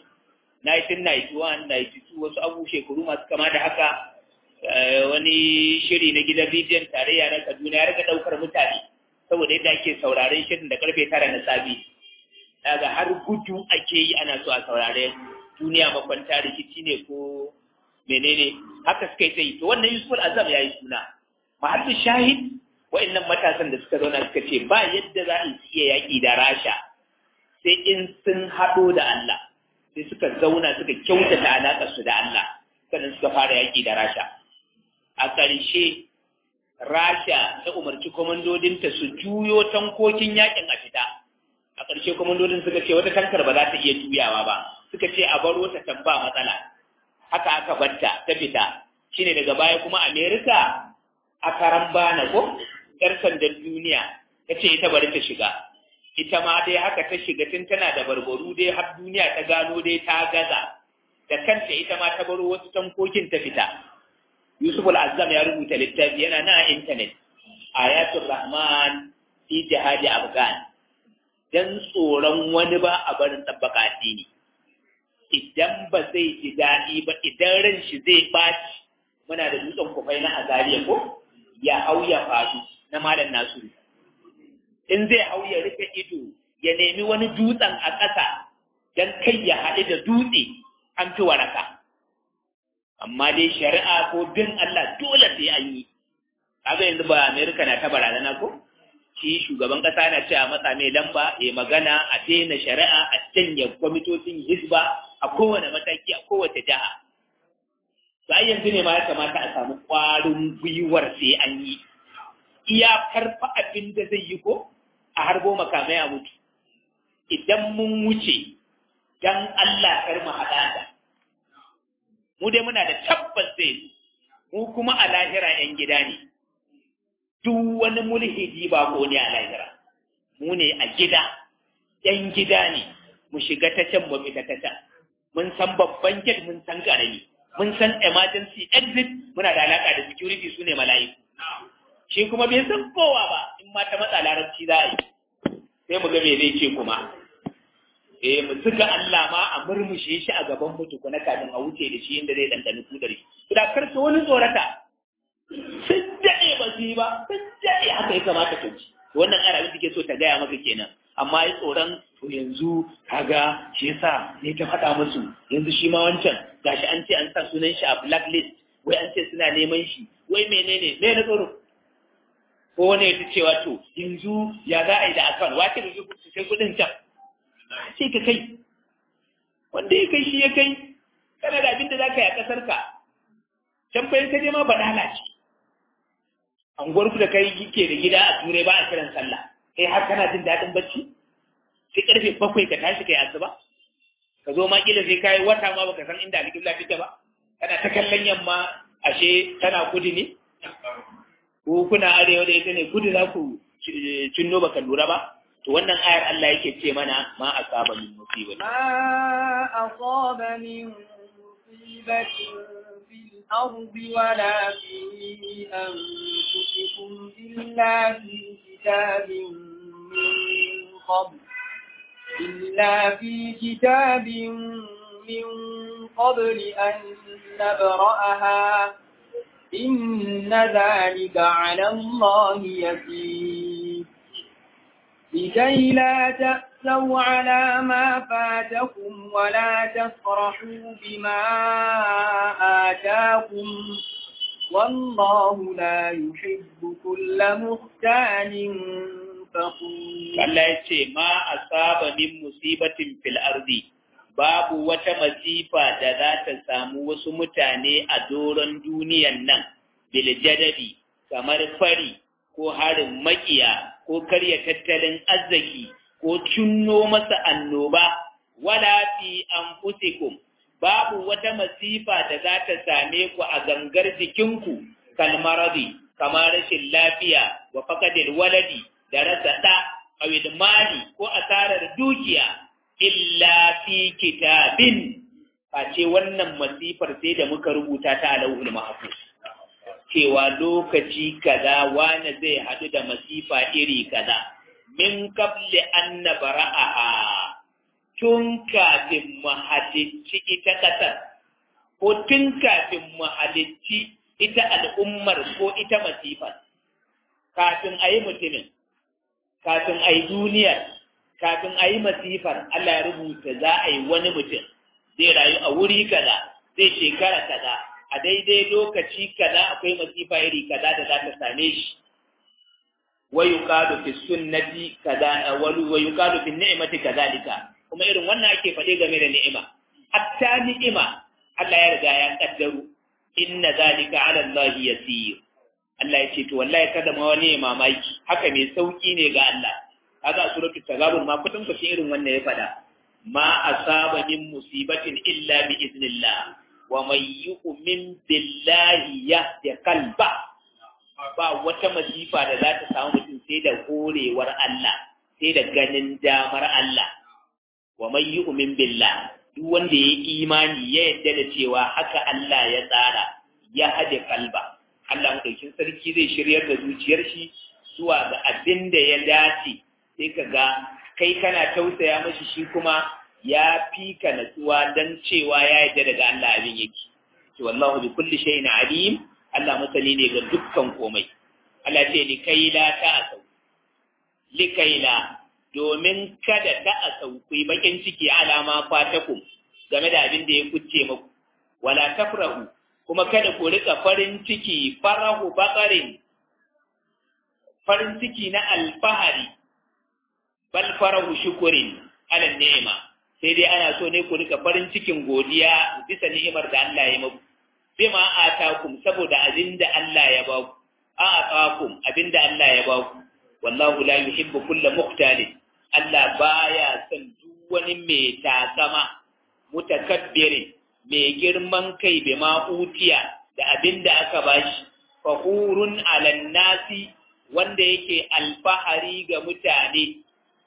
1991 92 wasu abu shekaru masu kama da haka wani shiri na gidan bidiyon tarayya na Kaduna ya riga daukar mutane saboda yadda ake sauraren shirin da karfe tara na sabi daga har gudu ake yi ana so a saurare duniya makwanta rikici ne ko menene haka suka yi ta yi to wannan yusuf azam ya yi suna mahallin shahid wa'annan matasan da suka zauna suka ce ba yadda za a iya yaƙi da rasha sai in sun haɗo da Allah sai suka zauna suka kyautata alaƙar su da Allah sannan suka fara yaƙi da rasha a ƙarshe rasha ta umarci kwamandodinta su juyo tankokin yaƙin a fita a ƙarshe kwamandodin suka ce wata tankar ba za ta iya juyawa ba suka ce a baro ta tamba matsala haka aka batta ta fita shine daga baya kuma Amerika a karan bana ko yar sandan duniya ta ce ita bari ta shiga ita ma dai haka ta shiga tun tana da barbaru dai har duniya ta gano dai ta gaza da kanta ita ma ta baro wasu tankokin ta fita Yusuf al-Azzam ya rubuta littafi yana na intanet ayatul rahman fi jihadi afghan dan tsoron wani ba a barin tabbaka addini idan ba zai ji daɗi ba idan ran shi zai ɓaci muna da dutsen kufai na azariya ko ya hau ya faɗu na malam nasiru in zai hau ya rufe ido ya nemi wani dutsen a ƙasa don kai ya haɗu da dutse an fi waraka amma dai shari'a ko bin Allah dole sai an yi kaga yanzu ba Amerika na ta barazana ko shi shugaban ƙasa na cewa matsa mai lamba ya magana a daina shari'a a canja kwamitocin hisba a kowane mataki a kowace jiha sai yanzu ne ma ya kamata a samu ƙwarin gwiwar sai an yi iya karfa abin da zai yi ko a harbo makamai a mutu idan mun wuce dan Allah kar mu haɗa da mu dai muna da tabbas zai mu kuma a lahira ‘yan gida ne duk wani mulhidi ba ko ne a lahira mu ne a gida ‘yan gida ne mu shiga ta can mu fita ta can mun san babban gate mun san ƙarami mun san emergency exit muna da alaka da security su ne mala'iku shi kuma bai san kowa ba in ma ta matsa larabci za a yi sai mu ga me zai ce kuma eh mu zuga Allah ma a murmushe shi a gaban mutu kuna kafin a wuce da shi inda zai dandani kudar shi da karka wani tsorata sun daɗe ba su yi ba sun daɗe haka ya kamata ka ji wannan arabin take so ta gaya maka kenan amma ya tsoron to yanzu kaga shi yasa ne ta faɗa musu yanzu shi ma wancan gashi an ce an sa sunan shi a blacklist wai an ce suna neman shi wai menene me na tsoro ko wani ya cewa to yanzu ya za a yi da akan wace da su sai kuɗin can sai ka kai wanda ya kai shi ya kai kana da abin da za ka yi a ƙasar ka can bayan ka je ma baɗala ce anguwar ku da kai ke da gida a turai ba a kiran sallah kai har kana jin daɗin bacci sai karfe bakwai ka tashi kai asuba ka zo ma kila sai kai wata ma baka san inda alƙibla take ba kana ta kallon yamma ashe tana kudu ne ko kuna arewa da ita ne kudu za ku cinno baka lura ba to wannan ayar Allah yake ce mana ma asaba min musiba ما أصاب من مصيبة في الأرض ولا في أنفسكم إلا في كتاب من قبل إلا في كتاب من قبل أن نبرأها إن ذلك على الله يسير لكي لا تأتوا تأسوا على ما فاتكم ولا تفرحوا بما آتاكم والله لا يحب كل مختال فخور Allah ya ce ma asaba min musibatin fil ardi babu wata masifa da za ta samu wasu mutane a doron duniyan nan bil jadadi kamar fari ko harin makiya ko karya tattalin arziki ko cinno masa annoba wala fi anfusikum babu wata masifa da za ta same ku a gangar jikinku kalmaradi kamar rashin lafiya wa fakadil waladi da rasa ɗa awil mali ko asarar dukiya illa fi kitabin face wannan masifar sai da muka rubuta ta alawul mahfuz cewa lokaci kaza wani zai haɗu da masifa iri kaza min qabli an nabra'aha tun kafin mu halicci ita kasar ko tun kafin mu halicci ita al'ummar ko ita masifar kafin a yi mutumin kafin a yi duniyar kafin a yi masifar Allah ya rubuta za a yi wani mutum zai rayu a wuri kaza zai shekara kaza a daidai lokaci kaza akwai masifa iri kaza da za ta same shi wa yuqalu fi sunnati kaza wa yuqalu fi ni'mati kadhalika kuma irin wannan ake faɗe game da ni'ima hatta ni'ima Allah ya riga ya kaddaru inna zalika ala Allah yasir Allah ya ce to wallahi kada ma wani mamaki haka mai sauki ne ga Allah kaga suratul tagabun ma kudin ku irin wannan ya faɗa ma asaba min musibatin illa bi iznillah wa man yu'min billahi yahdi qalba ba wata masifa da za ta samu mutum sai da horewar Allah sai da ganin damar Allah wa man yu'min billah duk wanda ya imani ya yadda da cewa haka Allah ya tsara ya hade kalba Allah madaukin sarki zai shiryar da zuciyar shi zuwa ga abin da ya dace sai ka ga kai kana tausaya mashi shi kuma ya fi ka natsuwa dan cewa ya yadda daga Allah abin yake to wallahu bi kulli shay'in alim Allah masani ne ga dukkan komai Allah ce likaila ta asau likaila domin kada ta a sauƙi bakin ciki alama fatakum game da abin da ya kuce muku wala tafrahu kuma kada ku rika farin ciki farahu baqarin farin ciki na alfahari bal farahu shukurin ala ni'ima sai dai ana so ne ku rika farin cikin godiya bisa ni'imar da Allah ya muku bima atakum saboda abin da Allah ya ba ku a atakum abin da Allah ya ba ku wallahu la yuhibbu kulla muqtalin Allah baya son duk wani mai takama mutakabbirin mai girman kai bai ma utiya da abin da aka bashi fahurun alan nasi wanda yake alfahari ga mutane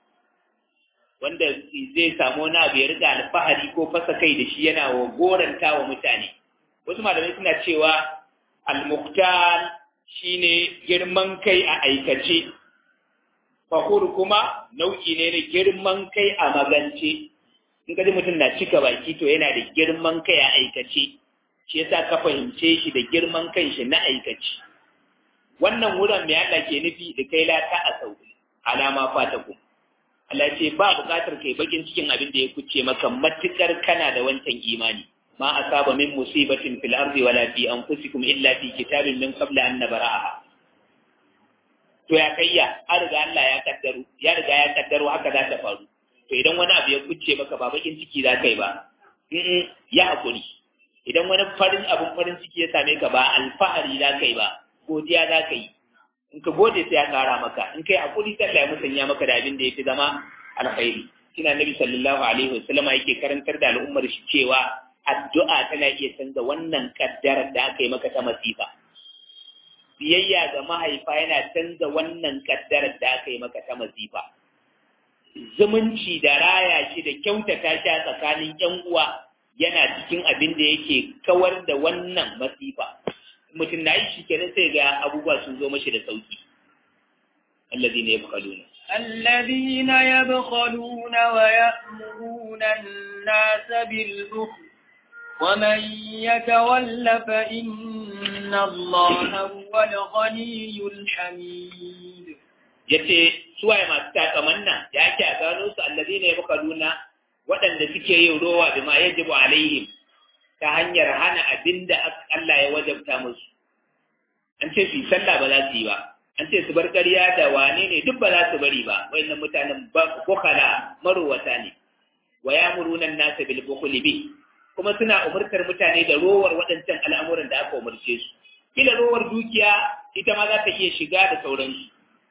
wanda zai samu wani abu ya riga alfahari ko fasa kai da shi yana wa goranta wa mutane wasu malamai suna cewa al-muqtal shine girman kai a aikace fahur kuma nau'i ne na girman kai a magance in ka ji mutum na cika baki to yana da girman kai a aikace shi yasa ka fahimce shi da girman kai shi na aikace wannan wurin mai Allah ke nufi da kai lata a sauki alama fata ku Allah ce ba buƙatar kai bakin cikin abin da ya kuce maka matukar kana da wancan imani ma asaba min musibatin fil ardi wala fi anfusikum illa fi kitabin min qabla an nabra'aha to ya kayya an riga Allah ya kaddaro ya riga ya kaddaro haka za ta faru to idan wani abu ya kuce maka ba bakin ciki za kai ba ya hakuri idan wani farin abin farin ciki ya same ka ba alfahari za kai ba godiya za ka yi in ka gode sai ya kara maka in kai hakuri sai Allah ya musanya maka da abin da ya fi zama alkhairi kina nabi sallallahu alaihi wasallam yake karantar da al'ummar shi cewa addu'a tana iya canza wannan kaddarar da aka yi maka ta masifa biyayya ga mahaifa yana canza wannan kaddarar da aka yi maka ta masifa zumunci da raya shi da kyautata shi a tsakanin yan uwa yana cikin abin da yake kawar da wannan masifa mutum na yi shi kenan sai ga abubuwa sun zo mashi da sauki الذين يبخلون الذين يبخلون ويأمرون الناس بالبخل ومن يتول فإن الله هو الغني الحميد yace suwaye masu takaman nan ya ake a gano su allazi ne baka nuna waɗanda suke yin rowa bi ma yajibu alaihim ta hanyar hana abinda Allah ya wajabta musu an ce su yi sallah ba za su yi ba an ce su bar ƙarya da wane ne duk ba za su bari ba wayannan mutanen ba bukala marowata ne wa yamuruna an-nasa bil bukhli bi kuma suna umurtar mutane da rowar waɗancan al'amuran da aka umarce su kila rowar dukiya ita ma za ta iya shiga da sauransu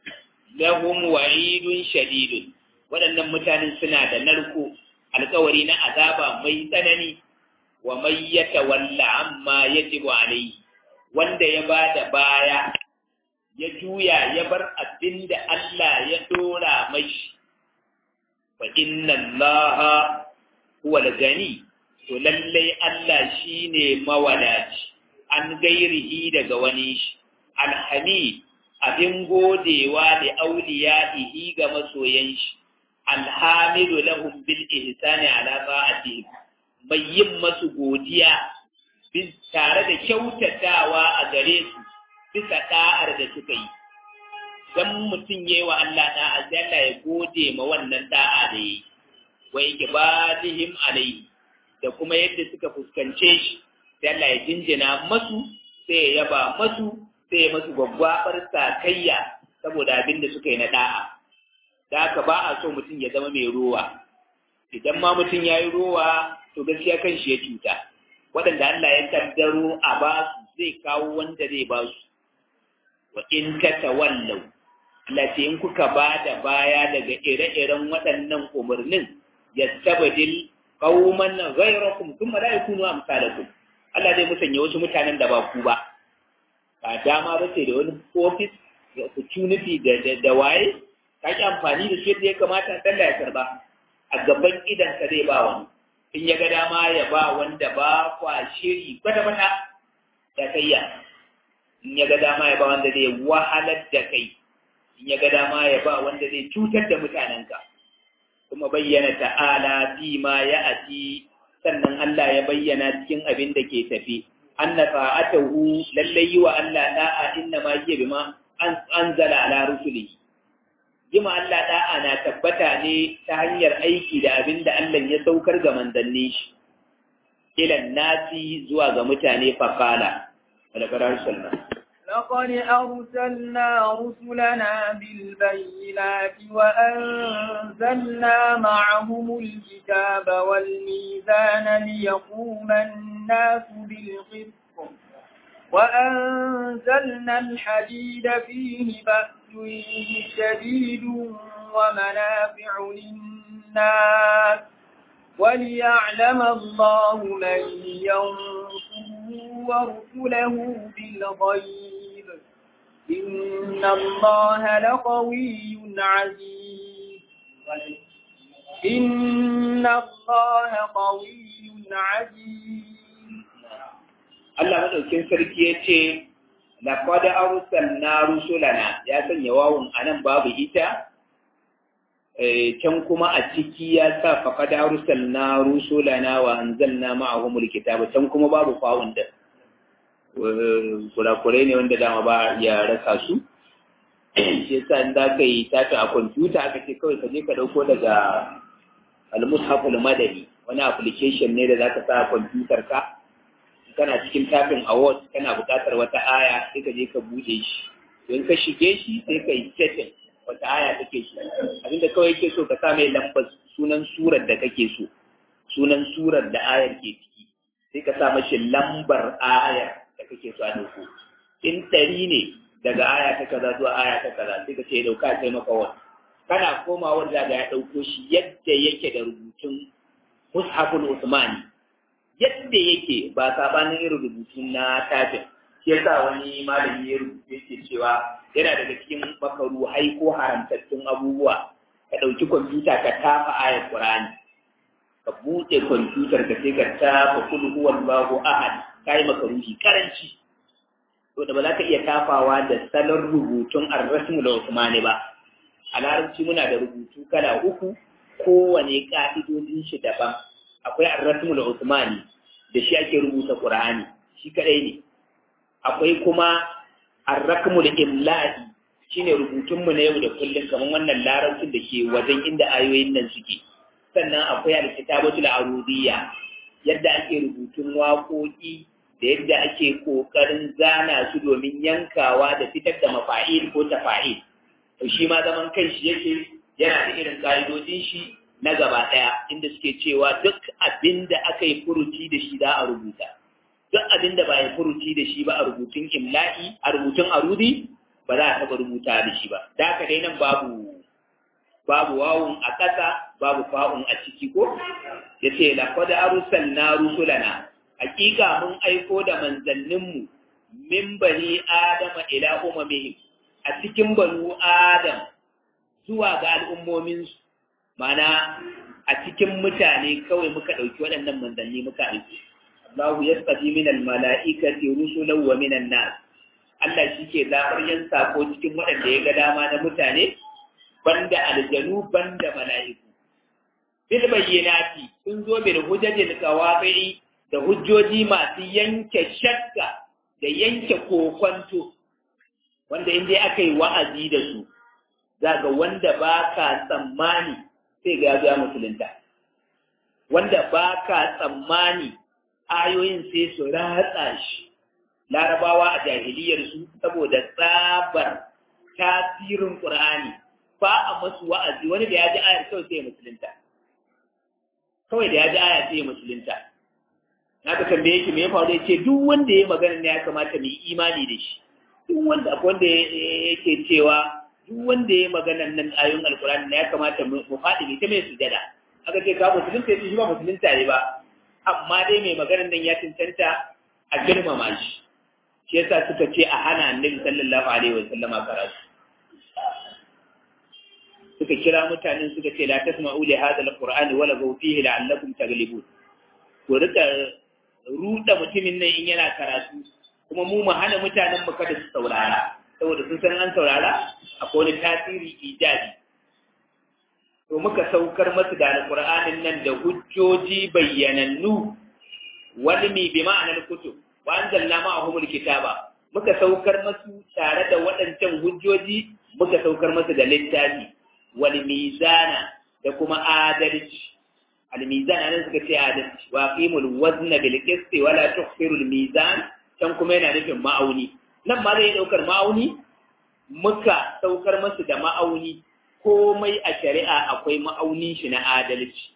lahum wa'idun shadidun waɗannan mutanen suna da narko alkawari na azaba mai tsanani wa mai yatawalla amma yajibu alayhi wanda ya bada baya ya juya ya bar abinda Allah ya dora mashi fa inna allaha huwa al-gani to lallai Allah shine mawadaci an gairihi daga wani shi alhamid abin godewa da auliya'ihi ga masoyan shi alhamidu lahum bil ihsani ala ta'atihi mai yin masu godiya bin tare da kyautatawa a gare su bisa da'ar da suka yi dan mutum yayi wa Allah da'a sai Allah ya gode ma wannan da'a da yi wa ikbalihim alayhi da kuma yadda suka fuskance shi sai Allah ya jinjina masu sai ya yaba masu sai ya masu gwaggwabar sakayya saboda abin da suka yi na da'a da haka ba a so mutum ya zama mai rowa idan ma mutum ya yi rowa to gaskiya kan shi ya cuta waɗanda Allah ya kaddaro a ba su zai kawo wanda zai ba su wa in tatawallau Allah ce in kuka ba da baya daga ire-iren waɗannan umarnin yastabdil qauman ghayrakum thumma la yakunu amsalakum Allah zai musanya wasu mutanen da ba ku ba ba dama ba sai da wani office da opportunity da da, da waye ka ki amfani da shi yadda ya kamata Allah ya karba a gaban idan ka zai ba wani in ya ga dama ya ba wanda ba kwa shiri kwata kwata da kayya in ya ga dama ya ba wanda zai wahalar da kai in ya ga dama ya ba wanda zai cutar da mutanenka kuma bayyana ta'ala fi ma ya ati sannan Allah ya bayyana cikin abin da ke tafi anna ta'atahu lallai yi wa Allah da'a inna ma hiya bima an anzala ala rusuli yima Allah da'a na tabbata ne ta hanyar aiki da abin da Allah ya saukar ga manzanni shi ilan nasi zuwa ga mutane faqala wala qarar sallallahu لقد أرسلنا رسلنا بالبينات وأنزلنا معهم الكتاب والميزان ليقوم الناس بالقسط وأنزلنا الحديد فيه بأس شديد ومنافع للناس وليعلم الله من ينصره ورسله بالغيب إن الله لقوي عزيز إن الله قوي عزيز Allah madaukin sarki ya ce, Laqad arsalna rusulana ya sanya wawun anan babu ita, can kuma a ciki ya sa faqad arsalna rusulana wa anzalna ma'ahumul kitaba can kuma babu fawun da kurakurai ne wanda dama ba ya rasa su shi yasa in za ka yi tafi a kwamfuta aka ce kawai ka je ka ɗauko daga al-mushaful madani wani application ne da za ka sa a kwamfutar ka kana cikin tafin award kana buƙatar wata aya sai ka je ka buɗe shi don ka shige shi sai ka yi setting wata aya take so abinda kawai yake so ka sa mai lambar sunan surar da kake so sunan surar da ayar ke ciki sai ka sa mashi lambar ayar da kake so a dauko in ɗari ne daga aya ta kaza zuwa aya ta kaza sai ka ce ya dauka sai maka wani kana komawa da ya dauko shi yadda yake da rubutun mushaful usmani yadda yake ba sabanin irin rubutun na tafin shi yasa wani malami ya rubuta yake cewa yana daga cikin makaru hai ko haramtattun abubuwa ka ɗauki kwamfuta ka tafa ayar qur'ani ka buɗe kwamfutar ka sai ka tafa kul huwallahu ahad kai makaruhi karanci to da ba za ka iya tafawa da salon rubutun ar-rasmul usmani ba a larabci muna da rubutu kala uku kowane ka'idodin shi daban akwai ar-rasmul usmani da shi ake rubuta qur'ani shi kadai ne akwai kuma ar-rakmul imla'i shine rubutunmu na yau da kullum kamar wannan larabcin da ke wajen inda ayoyin nan suke sannan akwai alkitabatul arudiyya yadda ake rubutun waƙoƙi da yadda ake ƙoƙarin zana su domin yankawa da fitar da mafa'il ko tafa'il to shi ma zaman kai shi yake yana da irin ƙa'idodin shi na gaba ɗaya inda suke cewa duk abin da aka yi furuci da shi za a rubuta duk abin da ba ya furuci da shi ba a rubutun imla'i a rubutun arudi ba za a taɓa rubuta da shi ba da haka dai nan babu babu wawun a ƙasa babu fa'un a ciki ko ya ce laqad arsalna rusulana hakika mun aiko da manzanninmu min bani adama ila umamihim a cikin banu adam zuwa ga al'ummominsu mana a cikin mutane kawai muka ɗauki waɗannan manzanni muka aiki Allahu ya tsafi min almala'ikati rusulan wa minan nas Allah shi ke zaɓar yan sako cikin waɗanda ya ga dama na mutane banda aljanu banda mala'iku bil bayyinati sun zo bil hujjatil qawabi da hujjoji masu yanke shakka da yanke kokwanto wanda in dai aka yi wa'azi da su za ga wanda ba ka tsammani sai ga ya musulunta wanda ba ka tsammani ayoyin sai su ratsa shi larabawa a jahiliyarsu saboda tsabar tasirin ƙur'ani ba a masu wa'azi wani da ya ji ayar kawai sai musulunta kawai da ya ji aya sai musulunta na ka tambaye shi me ya faru ya ce duk wanda ya magana ne ya kamata mu yi imani da shi duk wanda akwai wanda yake cewa duk wanda ya magana nan ayoyin alkurani ne ya kamata mu faɗi ne ta mai sujada aka ce ka musulunta ya ce shi ba musulunta ne ba amma dai mai maganar nan ya cancanta a girmama shi shi yasa suka ce a hana annabi sallallahu alaihi wa sallama karatu suka kira mutanen suka ce la tasma'u li hadha alqur'ani wala gaw fihi la'allakum taghlibun ko rika ruda mutumin nan in yana karatu kuma mu mu hana mutanen mu kada su saurara saboda sun san an saurara akwai wani tasiri ijabi to muka saukar masu da alqur'anin nan da hujjoji bayyanannu walmi bi ma'anar kutub wa anzalna ma'ahum alkitaba muka saukar masu tare da waɗancan hujjoji muka saukar masu da littafi wal mizana da kuma adalci al mizana nan suka ce adalci wa qimul wazna bil qisti wa la tukhsiru al mizan can kuma yana nufin ma'auni nan ma zai daukar ma'auni muka saukar masu da ma'auni komai a shari'a akwai ma'aunin shi na adalci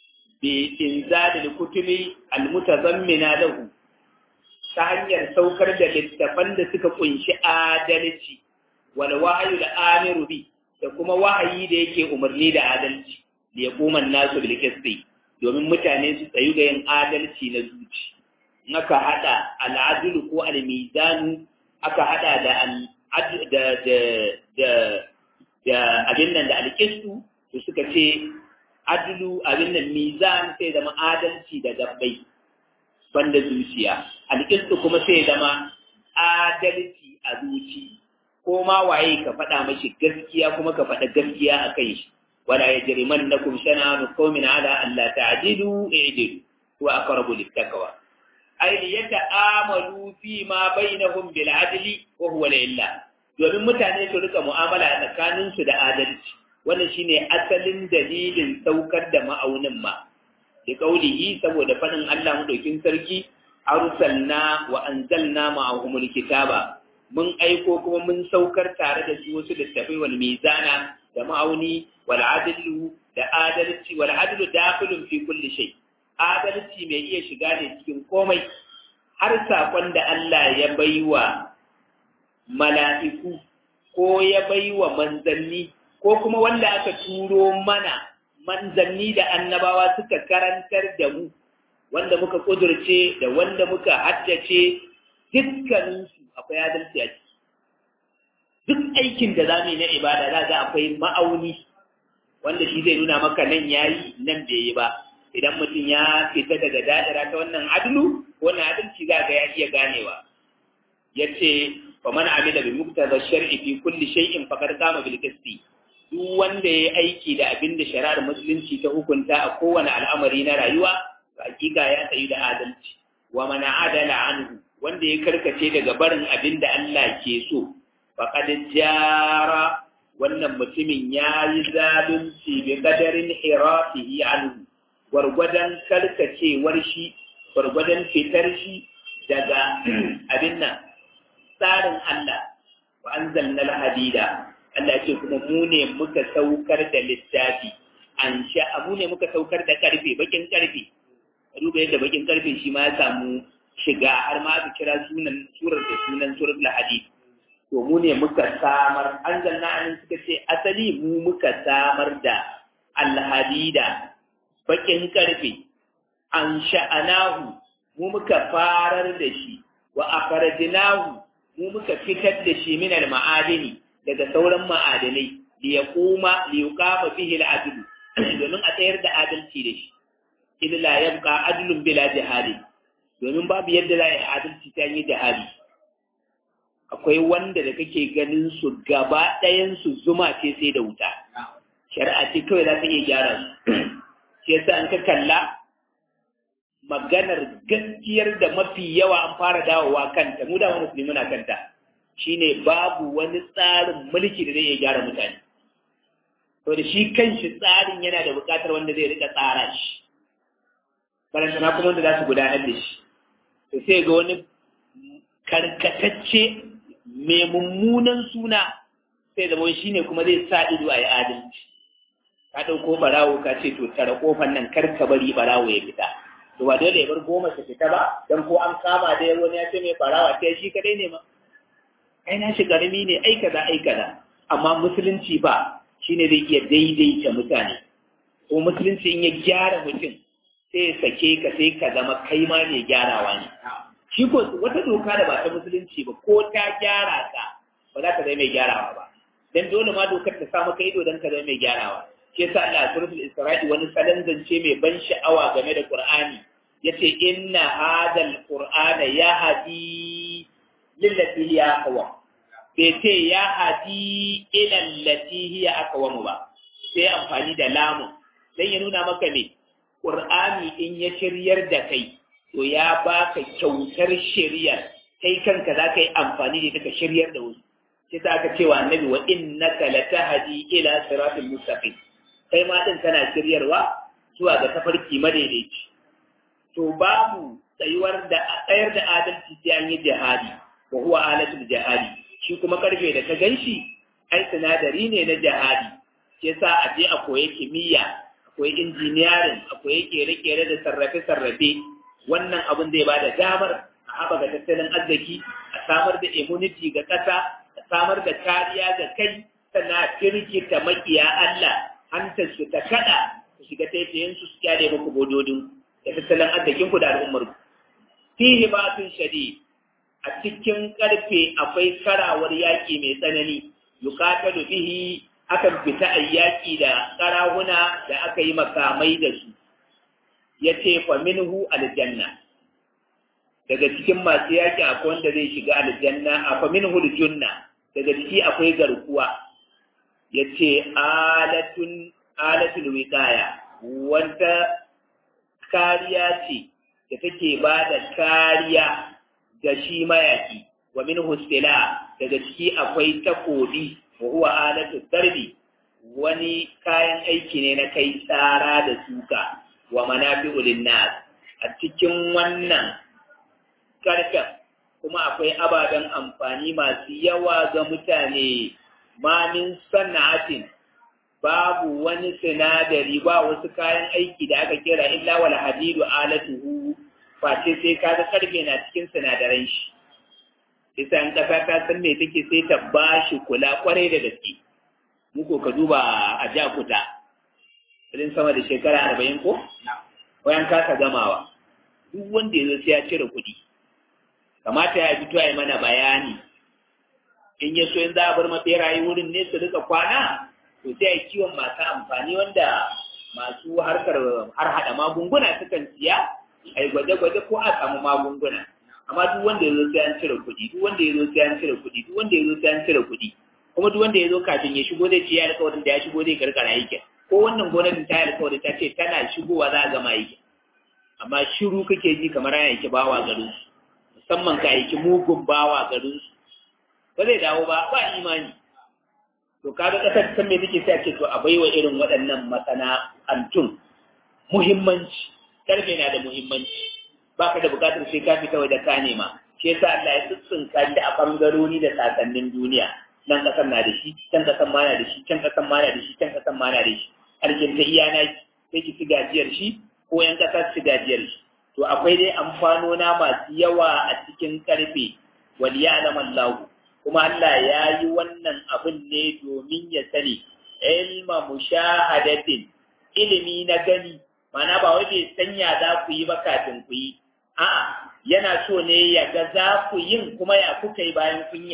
bi inzalil kutubi al mutazammina lahu ta hanyar saukar da littafan da suka kunshi adalci wal wahyu da amiru bi da kuma wahayi da yake umarni da adalci da ya koma nasu bil qisti domin mutane su tsayu ga yin adalci na zuci in aka hada al adl ko al mizan aka hada da da da da da abin nan da al qistu to suka ce adlu abin nan mizan sai zama adalci da gabbai banda zuciya al qistu kuma sai zama adalci a zuci ko ma waye ka faɗa mashi gaskiya kuma ka faɗa gaskiya a kan shi wala ya jiri man na kum shana'anu qaumin ala Allah ta'dilu i'dilu wa aqrabu littaqwa ay li yata'amalu fi ma bainahum bil adli wa huwa lillah domin mutane su rika mu'amala tsakanin su da adalci wannan shine asalin dalilin saukar da ma'aunin ma da kaulihi saboda faɗin Allah madaukin sarki arsalna wa anzalna ma'ahumul kitaba mun aiko kuma mun saukar tare da su wasu littafai wal mizana da ma'auni wal adlu da adalci wal adlu dakhilun fi kulli shay adalci mai iya shiga ne cikin komai har sakon da Allah ya baiwa mala'iku ko ya baiwa manzanni ko kuma wanda aka turo mana manzanni da annabawa suka karantar da mu wanda muka kudurce da wanda muka haddace dukkaninsu akwai adalci a ciki duk aikin da zamu yi na ibada za ga akwai ma'auni wanda shi zai nuna maka nan yayi nan bai yi ba idan mutum ya fita daga da'ira ta wannan adlu wannan adalci za ga ya iya ganewa yace fa man amila bi muqtada shar'i fi kulli shay'in faqad qama bil qisti duk wanda ya aiki da abin da shari'ar musulunci ta hukunta a kowane al'amari na rayuwa hakika ya tsayu da adalci wa man adala anhu wanda ya karkace daga barin abin da Allah ke so faqad jara wannan mutumin ya yi zalunci bi qadarin hirafihi anhu gwargwadon karkacewar shi gwargwadon fitar shi daga abin nan tsarin Allah wa anzalna al-hadida Allah ce kuma mu ne muka saukar da littafi an sha mu ne muka saukar da karfe bakin karfe duba yadda bakin karfe shi ma ya samu shiga har ma aka kira sunan surar da sunan surar al-hadid to mu ne muka samar anzalna an suka ce asali mu muka samar da al-hadida bakin karfe an sha'anahu mu muka farar da shi wa akhrajnahu mu muka fitar da shi min al-ma'adini daga sauran ma'adanai li yaquma li yuqama bihi al-adl domin a tsayar da adalci da shi idan la yabqa adlun bila jihadi domin babu yadda za a yi adalci ta yi jihadi akwai wanda da kake ganin su gaba ɗayan su zuma ce sai da wuta shari'a ce kawai za ta iya gyara su shi yasa an ka kalla maganar gaskiyar da mafi yawa an fara dawowa kanta mu da wani musulmi muna kanta shine babu wani tsarin mulki da zai iya gyara mutane to da shi kanshi tsarin yana da buƙatar wanda zai rika tsara shi barantana kuma wanda za su gudanar da shi to sai ga wani karkatacce mai mummunan suna sai zama shi ne kuma zai sa ido a yi adalci ka ɗauko barawo ka ce to tara kofan nan kar ka bari barawo ya fita to ba dole ya bar goma su fita ba dan ko an kama da wani ya ce mai barawa sai shi kadai ne ma ai na shi karami ne ai kaza ai kaza amma musulunci ba shine zai iya daidaita mutane ko musulunci in ya gyara mutum sai ya sake ka sai ka zama kai ma mai gyarawa ne shi ko wata doka da ba ta musulunci ba ko ta gyara ka ba za ka zama mai gyarawa ba dan dole ma dokar ta sa maka ido dan ka zama mai gyarawa shi yasa Allah suratul Isra'i wani salon zance mai ban sha'awa game da Qur'ani yace inna hadal qur'ana yahdi lillati hiya aqwa bai ce ya hadi ila allati hiya aqwa ba sai amfani da lamu dan ya nuna maka ne Qur'ani in ya shiryar da kai to ya baka kyautar shiriyar kai kanka za ka yi amfani da ita ka shiryar da wasu sai ta aka cewa annabi wa innaka latahdi ila siratal mustaqim kai ma din kana shiryarwa zuwa ga tafarki madaidaici to babu tsayuwar da tsayar da adalci sai an yi jihadi wa huwa alatul jihadi shi kuma karfe da ka ganshi ai sinadari ne na jihadi shi yasa a je a koyi kimiyya akwai injiniyarin akwai kere-kere da sarrafe-sarrafe wannan abin zai ba da damar a haɓaka tattalin arziki a samar da immunity ga ƙasa a samar da kariya ga kai sannan a firgita makiya Allah hantar su ta kada su shiga taitayen su su kyale muku bododin da tattalin arzikin ku da al'ummar ku fihi batun shadi a cikin karfe akwai karawar yaƙi mai tsanani yuqatalu bihi akan fita a yaƙi da karahuna da aka yi makamai da su ya ce fa minhu aljanna daga cikin masu yaƙi akwai wanda zai shiga aljanna a fa minhu aljunna daga ciki akwai garkuwa ya ce alatun alatul wiqaya wanda kariya ce da take ba da kariya ga shi mayaki wa minhu sila daga ciki akwai takobi wa huwa alatul darbi wani kayan aiki ne na kai tsara da suka wa manafi'u linnas a cikin wannan karfen kuma akwai ababen amfani masu yawa ga mutane ma min sana'atin babu wani sinadari ba wasu kayan aiki da aka kira illa wal hadidu alatuhu face sai kaga karfe na cikin sinadaran shi isa in kasa ta san me take sai ta bashi kula kwarai da gaske muko ka duba a jakuta irin sama da shekara arba'in ko wayan kasa gamawa duk wanda ya zo sai ya cire kuɗi kamata ya fito ya yi mana bayani in ya so in za a bar maɓeraye wurin ne su rika kwana to sai a kiwon masu amfani wanda masu harkar har haɗa magunguna sukan siya a yi gwaje-gwaje ko a samu magunguna amma duk wanda ya zo sai an cire kuɗi duk wanda ya zo sai an cire kuɗi duk wanda ya zo sai an cire kuɗi kuma duk wanda ya zo kafin ya shigo zai ce ya alƙawarin da ya shigo zai karkara aikin ko wannan gwamnatin ta yi alƙawari ta ce tana shigowa za a gama aikin amma shiru kake ji kamar ana yake bawa garin su musamman ka aiki mugun bawa garin su ba zai dawo ba ba imani to kaga kasar san me take sai ce to a baiwa irin waɗannan masana'antun muhimmanci karfe na da muhimmanci baka da bukatar sai ka fita waje ka nema shi yasa Allah ya tsitsinka da a bangarori da sasannin duniya nan kasar na da shi can kasar ma na da shi can kasar ma na da shi can kasar ma na da shi arkin ta iya na sai ki ci gajiyar shi ko yan kasar ci gajiyar shi to akwai dai amfanona masu yawa a cikin karfe wal ya'lam Allah kuma Allah ya yi wannan abin ne domin ya sani ilma mushahadatin ilimi na gani mana ba wai bai sanya za ku yi ba kafin ku yi a'a yana so ne ya ga za ku yin kuma ya kuka yi bayan kunya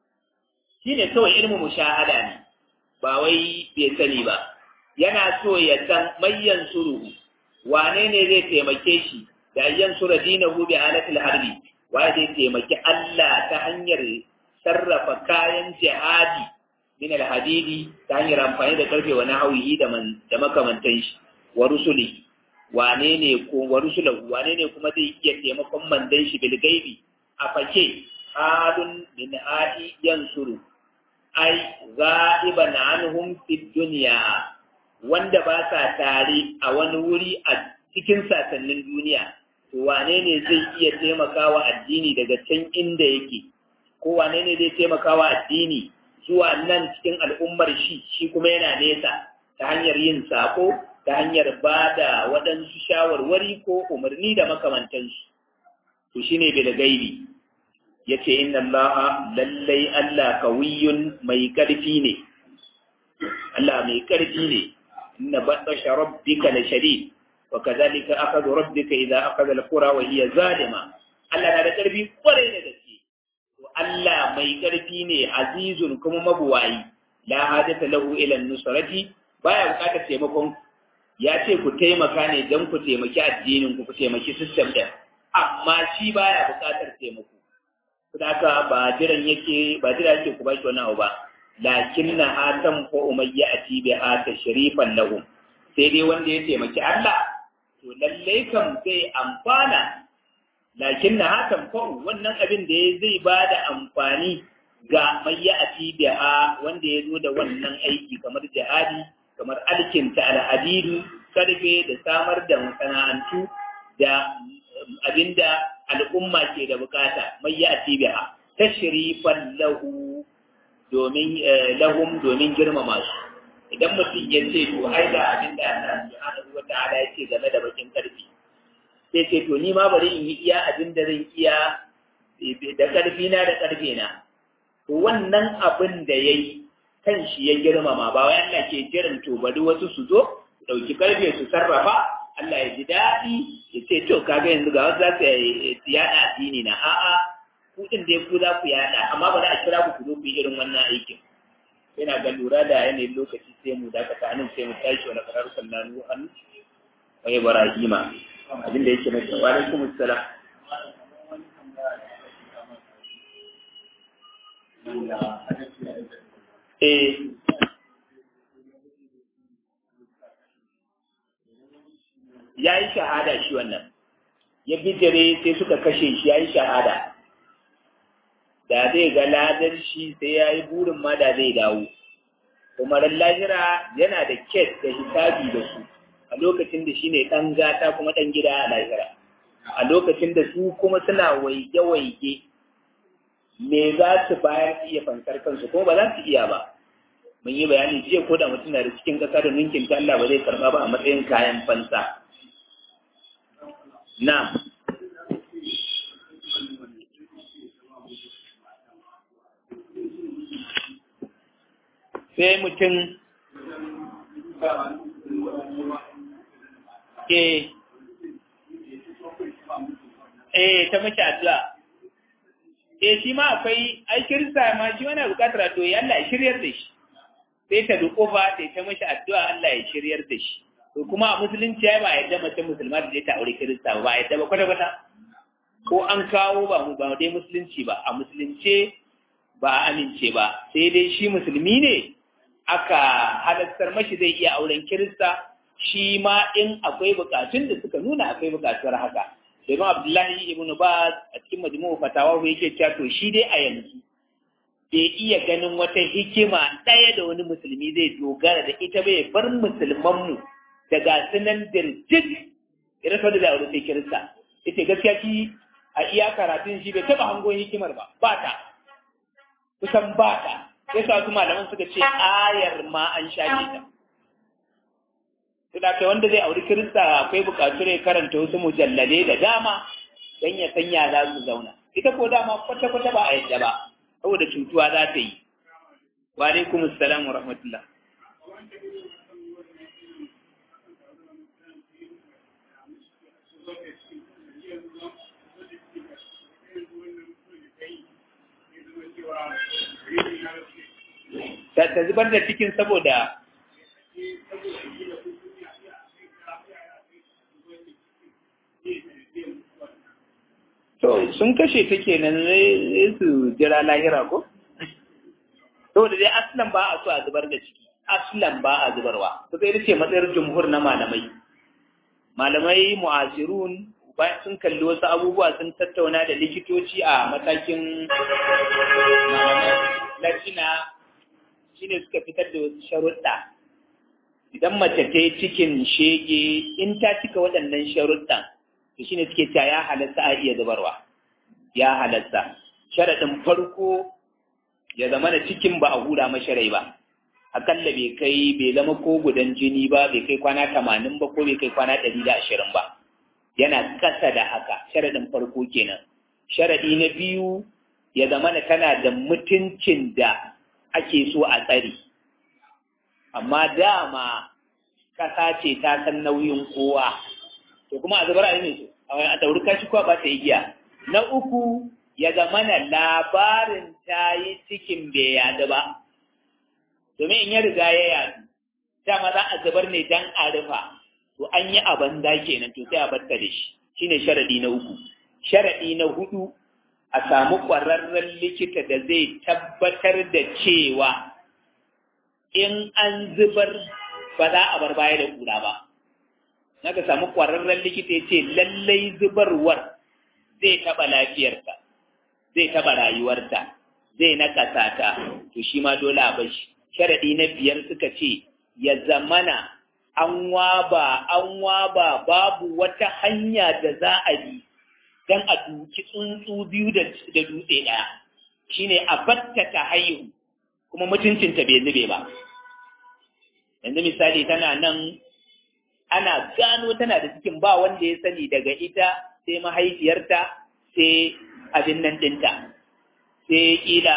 shi ne kawai ilmu mushahada ne ba wai bai sani ba yana so ya san mayyan suru wane ne zai taimake shi da ayyan sura dinahu bi halatil harbi wa zai taimaki Allah ta hanyar sarrafa kayan jihadi min alhadidi ta hanyar amfani da karfe wa nahawihi da da makamantan shi wa rusuli wane ne ko wa rusulahu wane ne kuma zai iya taimakon mandan shi bil gaibi a fake halun min adi yansuru ai ghaiban anhum fid dunya wanda ba sa tare a wani wuri a cikin sasannin duniya to wane ne zai iya taimakawa addini daga can inda yake ko wane ne zai taimakawa addini zuwa nan cikin al'ummar shi shi kuma yana nesa ta hanyar yin sako ta hanyar ba da waɗansu shawarwari ko umarni da makamantansu to shi ne bil gaibi ya ce inna Allah lallai Allah kawiyun mai ƙarfi ne Allah mai ƙarfi ne inna batsasha rabbika la shadid wa kadhalika akhadhu rabbika idza akhadha al-qura wa hiya zalima Allah na da ƙarfi kwarai da gaske to Allah mai ƙarfi ne azizun kuma mabuwayi la hajata lahu ila an-nusrati baya buƙatar taimakon ya ce ku taimaka ne don ku taimaki addinin ku ku taimaki system ɗin amma shi baya buƙatar taimako saboda ba jiran yake ba jira yake ku bashi wani abu ba lakin na hatan ko umayya a tibe hata sharifan lahum sai dai wanda ya taimaki Allah to lallai kam zai amfana lakin na hatan ko wannan abin da ya zai ba da amfani ga mayya a tibe wanda ya zo da wannan aiki kamar jihadi kamar alkinta al'adidu karfe da samar da masana'antu da abinda al'umma ke da bukata mai ya biha tashrifan lahu domin lahum domin girmama su idan mutum ya ce to ai da abinda Allah subhanahu wa ta'ala ya ce game da bakin karfi sai ce to ni ma bari in yi iya abinda zan iya da karfi na da karfe na to wannan abin da yayi kan shi ya girmama ba wai Allah ke jiran to bari wasu su zo su dauki karfe su sarrafa Allah ya ji daɗi ya ce to kaga yanzu ga wasu za su yaɗa addini na a'a ku din dai ku za ku yaɗa amma ba za a kira ku ku zo ku yi irin wannan aikin yana ga lura da yanayin lokaci sai mu dakata nan sai mu tashi wani karar sallanu an wa ibrahima abin da yake mai wa alaikum assalam eh ya yi shahada shi wannan ya bijire sai suka kashe shi ya yi shahada da zai ga ladar shi sai ya yi burin ma da zai dawo kuma lahira yana da kes da hisabi da su a lokacin da shi ne ɗan gata kuma ɗan gida a lahira a lokacin da su kuma suna waige-waige me za su bayar su iya fansar kansu kuma ba za su iya ba mun yi bayani jiya ko da mutum na da cikin ƙasa da ninkin ta Allah ba zai karɓa ba a matsayin kayan fansa na sai mutum eh eh ta mace addu'a eh shi ma akwai ai kirista ma shi wani bukatar addu'a ya Allah ya shiryar da shi sai ta duƙufa sai ta mace addu'a Allah ya shiryar da shi to kuma a musulunci ai ba yadda mace musulma da ta aure kirista ba yadda ba kwata kwata ko an kawo ba mu ba dai musulunci ba a musulunce ba a amince ba sai dai shi musulmi ne aka halattar mashi zai iya auren kirista shi ma in akwai bukatun da suka nuna akwai bukatuwar haka domin abdullahi ibn baz a cikin majmu'u fatawa yake cewa to shi dai a yanzu bai iya ganin wata hikima ɗaya da wani musulmi zai dogara da ita bai bar musulmanmu daga sunan dirjik irin sau da da sai kirista ita gaskiya shi a iya karatun shi bai taɓa hangon hikimar ba ba ta kusan ba ta sai sa su malaman suka ce ayar ma an shafe ta Suna kai wanda zai auri kirista akwai bukatu ne karanta wasu mujalladai da dama don ya sanya za su zauna ita ko dama kwata-kwata ba a yadda ba saboda cutuwa za ta yi wa alaikum assalam wa rahmatullah ta zubar da cikin saboda To, sun kashe ta kenan ne su jira lahira ko? Saboda dai aslan ba a so a zubar da ciki, aslan ba a zubarwa. Kusa ita ce matsayar jumhur na malamai. Malamai mu'asirun bayan sun kalli wasu abubuwa sun tattauna da likitoci a matakin lajina shine suka fitar da wasu sharuɗa. Idan mace ta yi cikin shege in ta cika waɗannan sharuɗan, to shine suke cewa ya halatta a iya zubarwa ya halatta sharadin farko ya zama da cikin ba a hura mashi rai ba akalla bai kai bai zama ko gudan jini ba bai kai kwana tamanin ba ko bai kai kwana ɗari da ashirin ba yana kasa da haka sharadin farko kenan sharadi na biyu ya zama da tana da mutuncin da ake so a tsare amma dama kasa ce ta san nauyin kowa to kuma a zubar a ne a dauri kashi kuwa ba ta igiya na uku ya zama na labarin ta yi cikin bai yadu ba domin in ya riga ya yadu dama za a zubar ne dan a rufa to an yi a banza kenan to sai a barta da shi shine sharadi na uku sharadi na hudu a samu ƙwararren likita da zai tabbatar da cewa in an zubar ba za a bar baya da kura ba naka samu ƙwararren likita ya ce lallai zubarwar zai taɓa lafiyarta zai taɓa rayuwarta zai nakasa ta to shi ma dole a bashi sharaɗi na biyar suka ce ya zamana an waba an waba babu wata hanya da za a bi don a duki tsuntsu biyu da dutse ɗaya shine a batta ta haihu kuma mutuncinta bai zube ba yanzu misali tana nan ana gano tana da cikin ba wanda ya sani daga ita sai mahaifiyarta sai abin nan dinta sai kila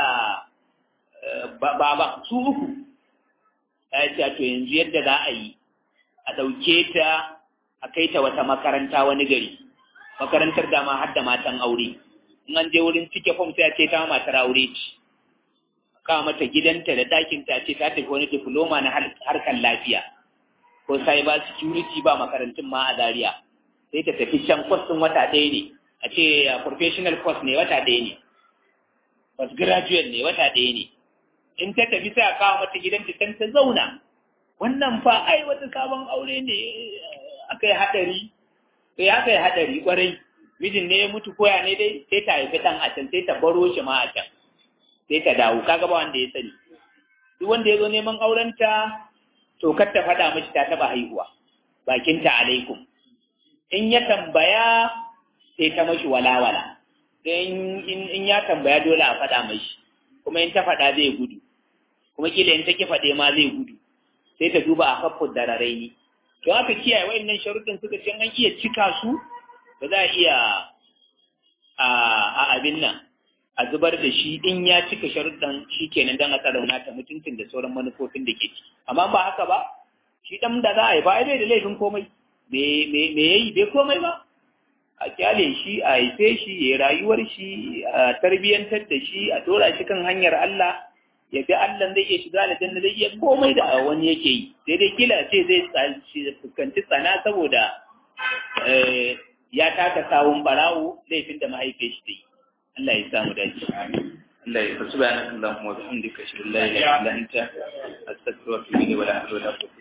baban su uku ya ce to yanzu yadda za a yi a ɗauke ta a kai ta wata makaranta wani gari makarantar dama har da matan aure in an je wurin cike fom sai a ce ta matar aure ce kawo mata gidanta da ɗakinta ce ta tafi wani diploma na harkar lafiya ko cyber security ba makarantun ma a Zaria sai ta tafi can course din wata ɗaya ne a ce professional course ne wata ɗaya ne post graduate ne wata ɗaya ne in ta tafi sai a kawo mata gidan ta ta zauna wannan fa ai wata sabon aure ne aka yi haɗari sai aka yi haɗari kwarai mijin ne ya mutu koya ne dai sai ta haifi ɗan a can sai ta baro shi ma a can sai ta dawo kaga ba wanda ya sani duk wanda ya zo neman aurenta to kar ta faɗa mashi ta taɓa haihuwa bakinta alaikum in ya tambaya sai ta mashi walawala in ya tambaya dole a faɗa mashi kuma in ta faɗa zai gudu kuma kila in ta ki faɗe ma zai gudu sai ta duba a kafin dararai ne don haka kiyaye wa'annan sharuɗin suka ce an iya cika su ba za a iya a abin nan a zubar da shi in ya cika sharuɗan shi kenan don a tsarauna ta mutuncin da sauran manufofin da ke ci amma ba haka ba shi ɗan da za a yi ba bai da laifin komai me ya yi bai komai ba a kyale shi a haife shi ya rayuwar shi a tarbiyyantar da shi a dora shi kan hanyar Allah ya fi Allah zai iya shiga da janna zai iya komai da wani yake yi sai dai kila ce zai fuskanci tsana saboda ya taka sawun barawo laifin da mahaifiyar shi ta yi Allah ya samu dace. Allah ya subhanaka Allahumma wa bihamdika ashhadu an la ilaha illa anta astaghfiruka wa atubu ilayk wa la hawla wa la quwwata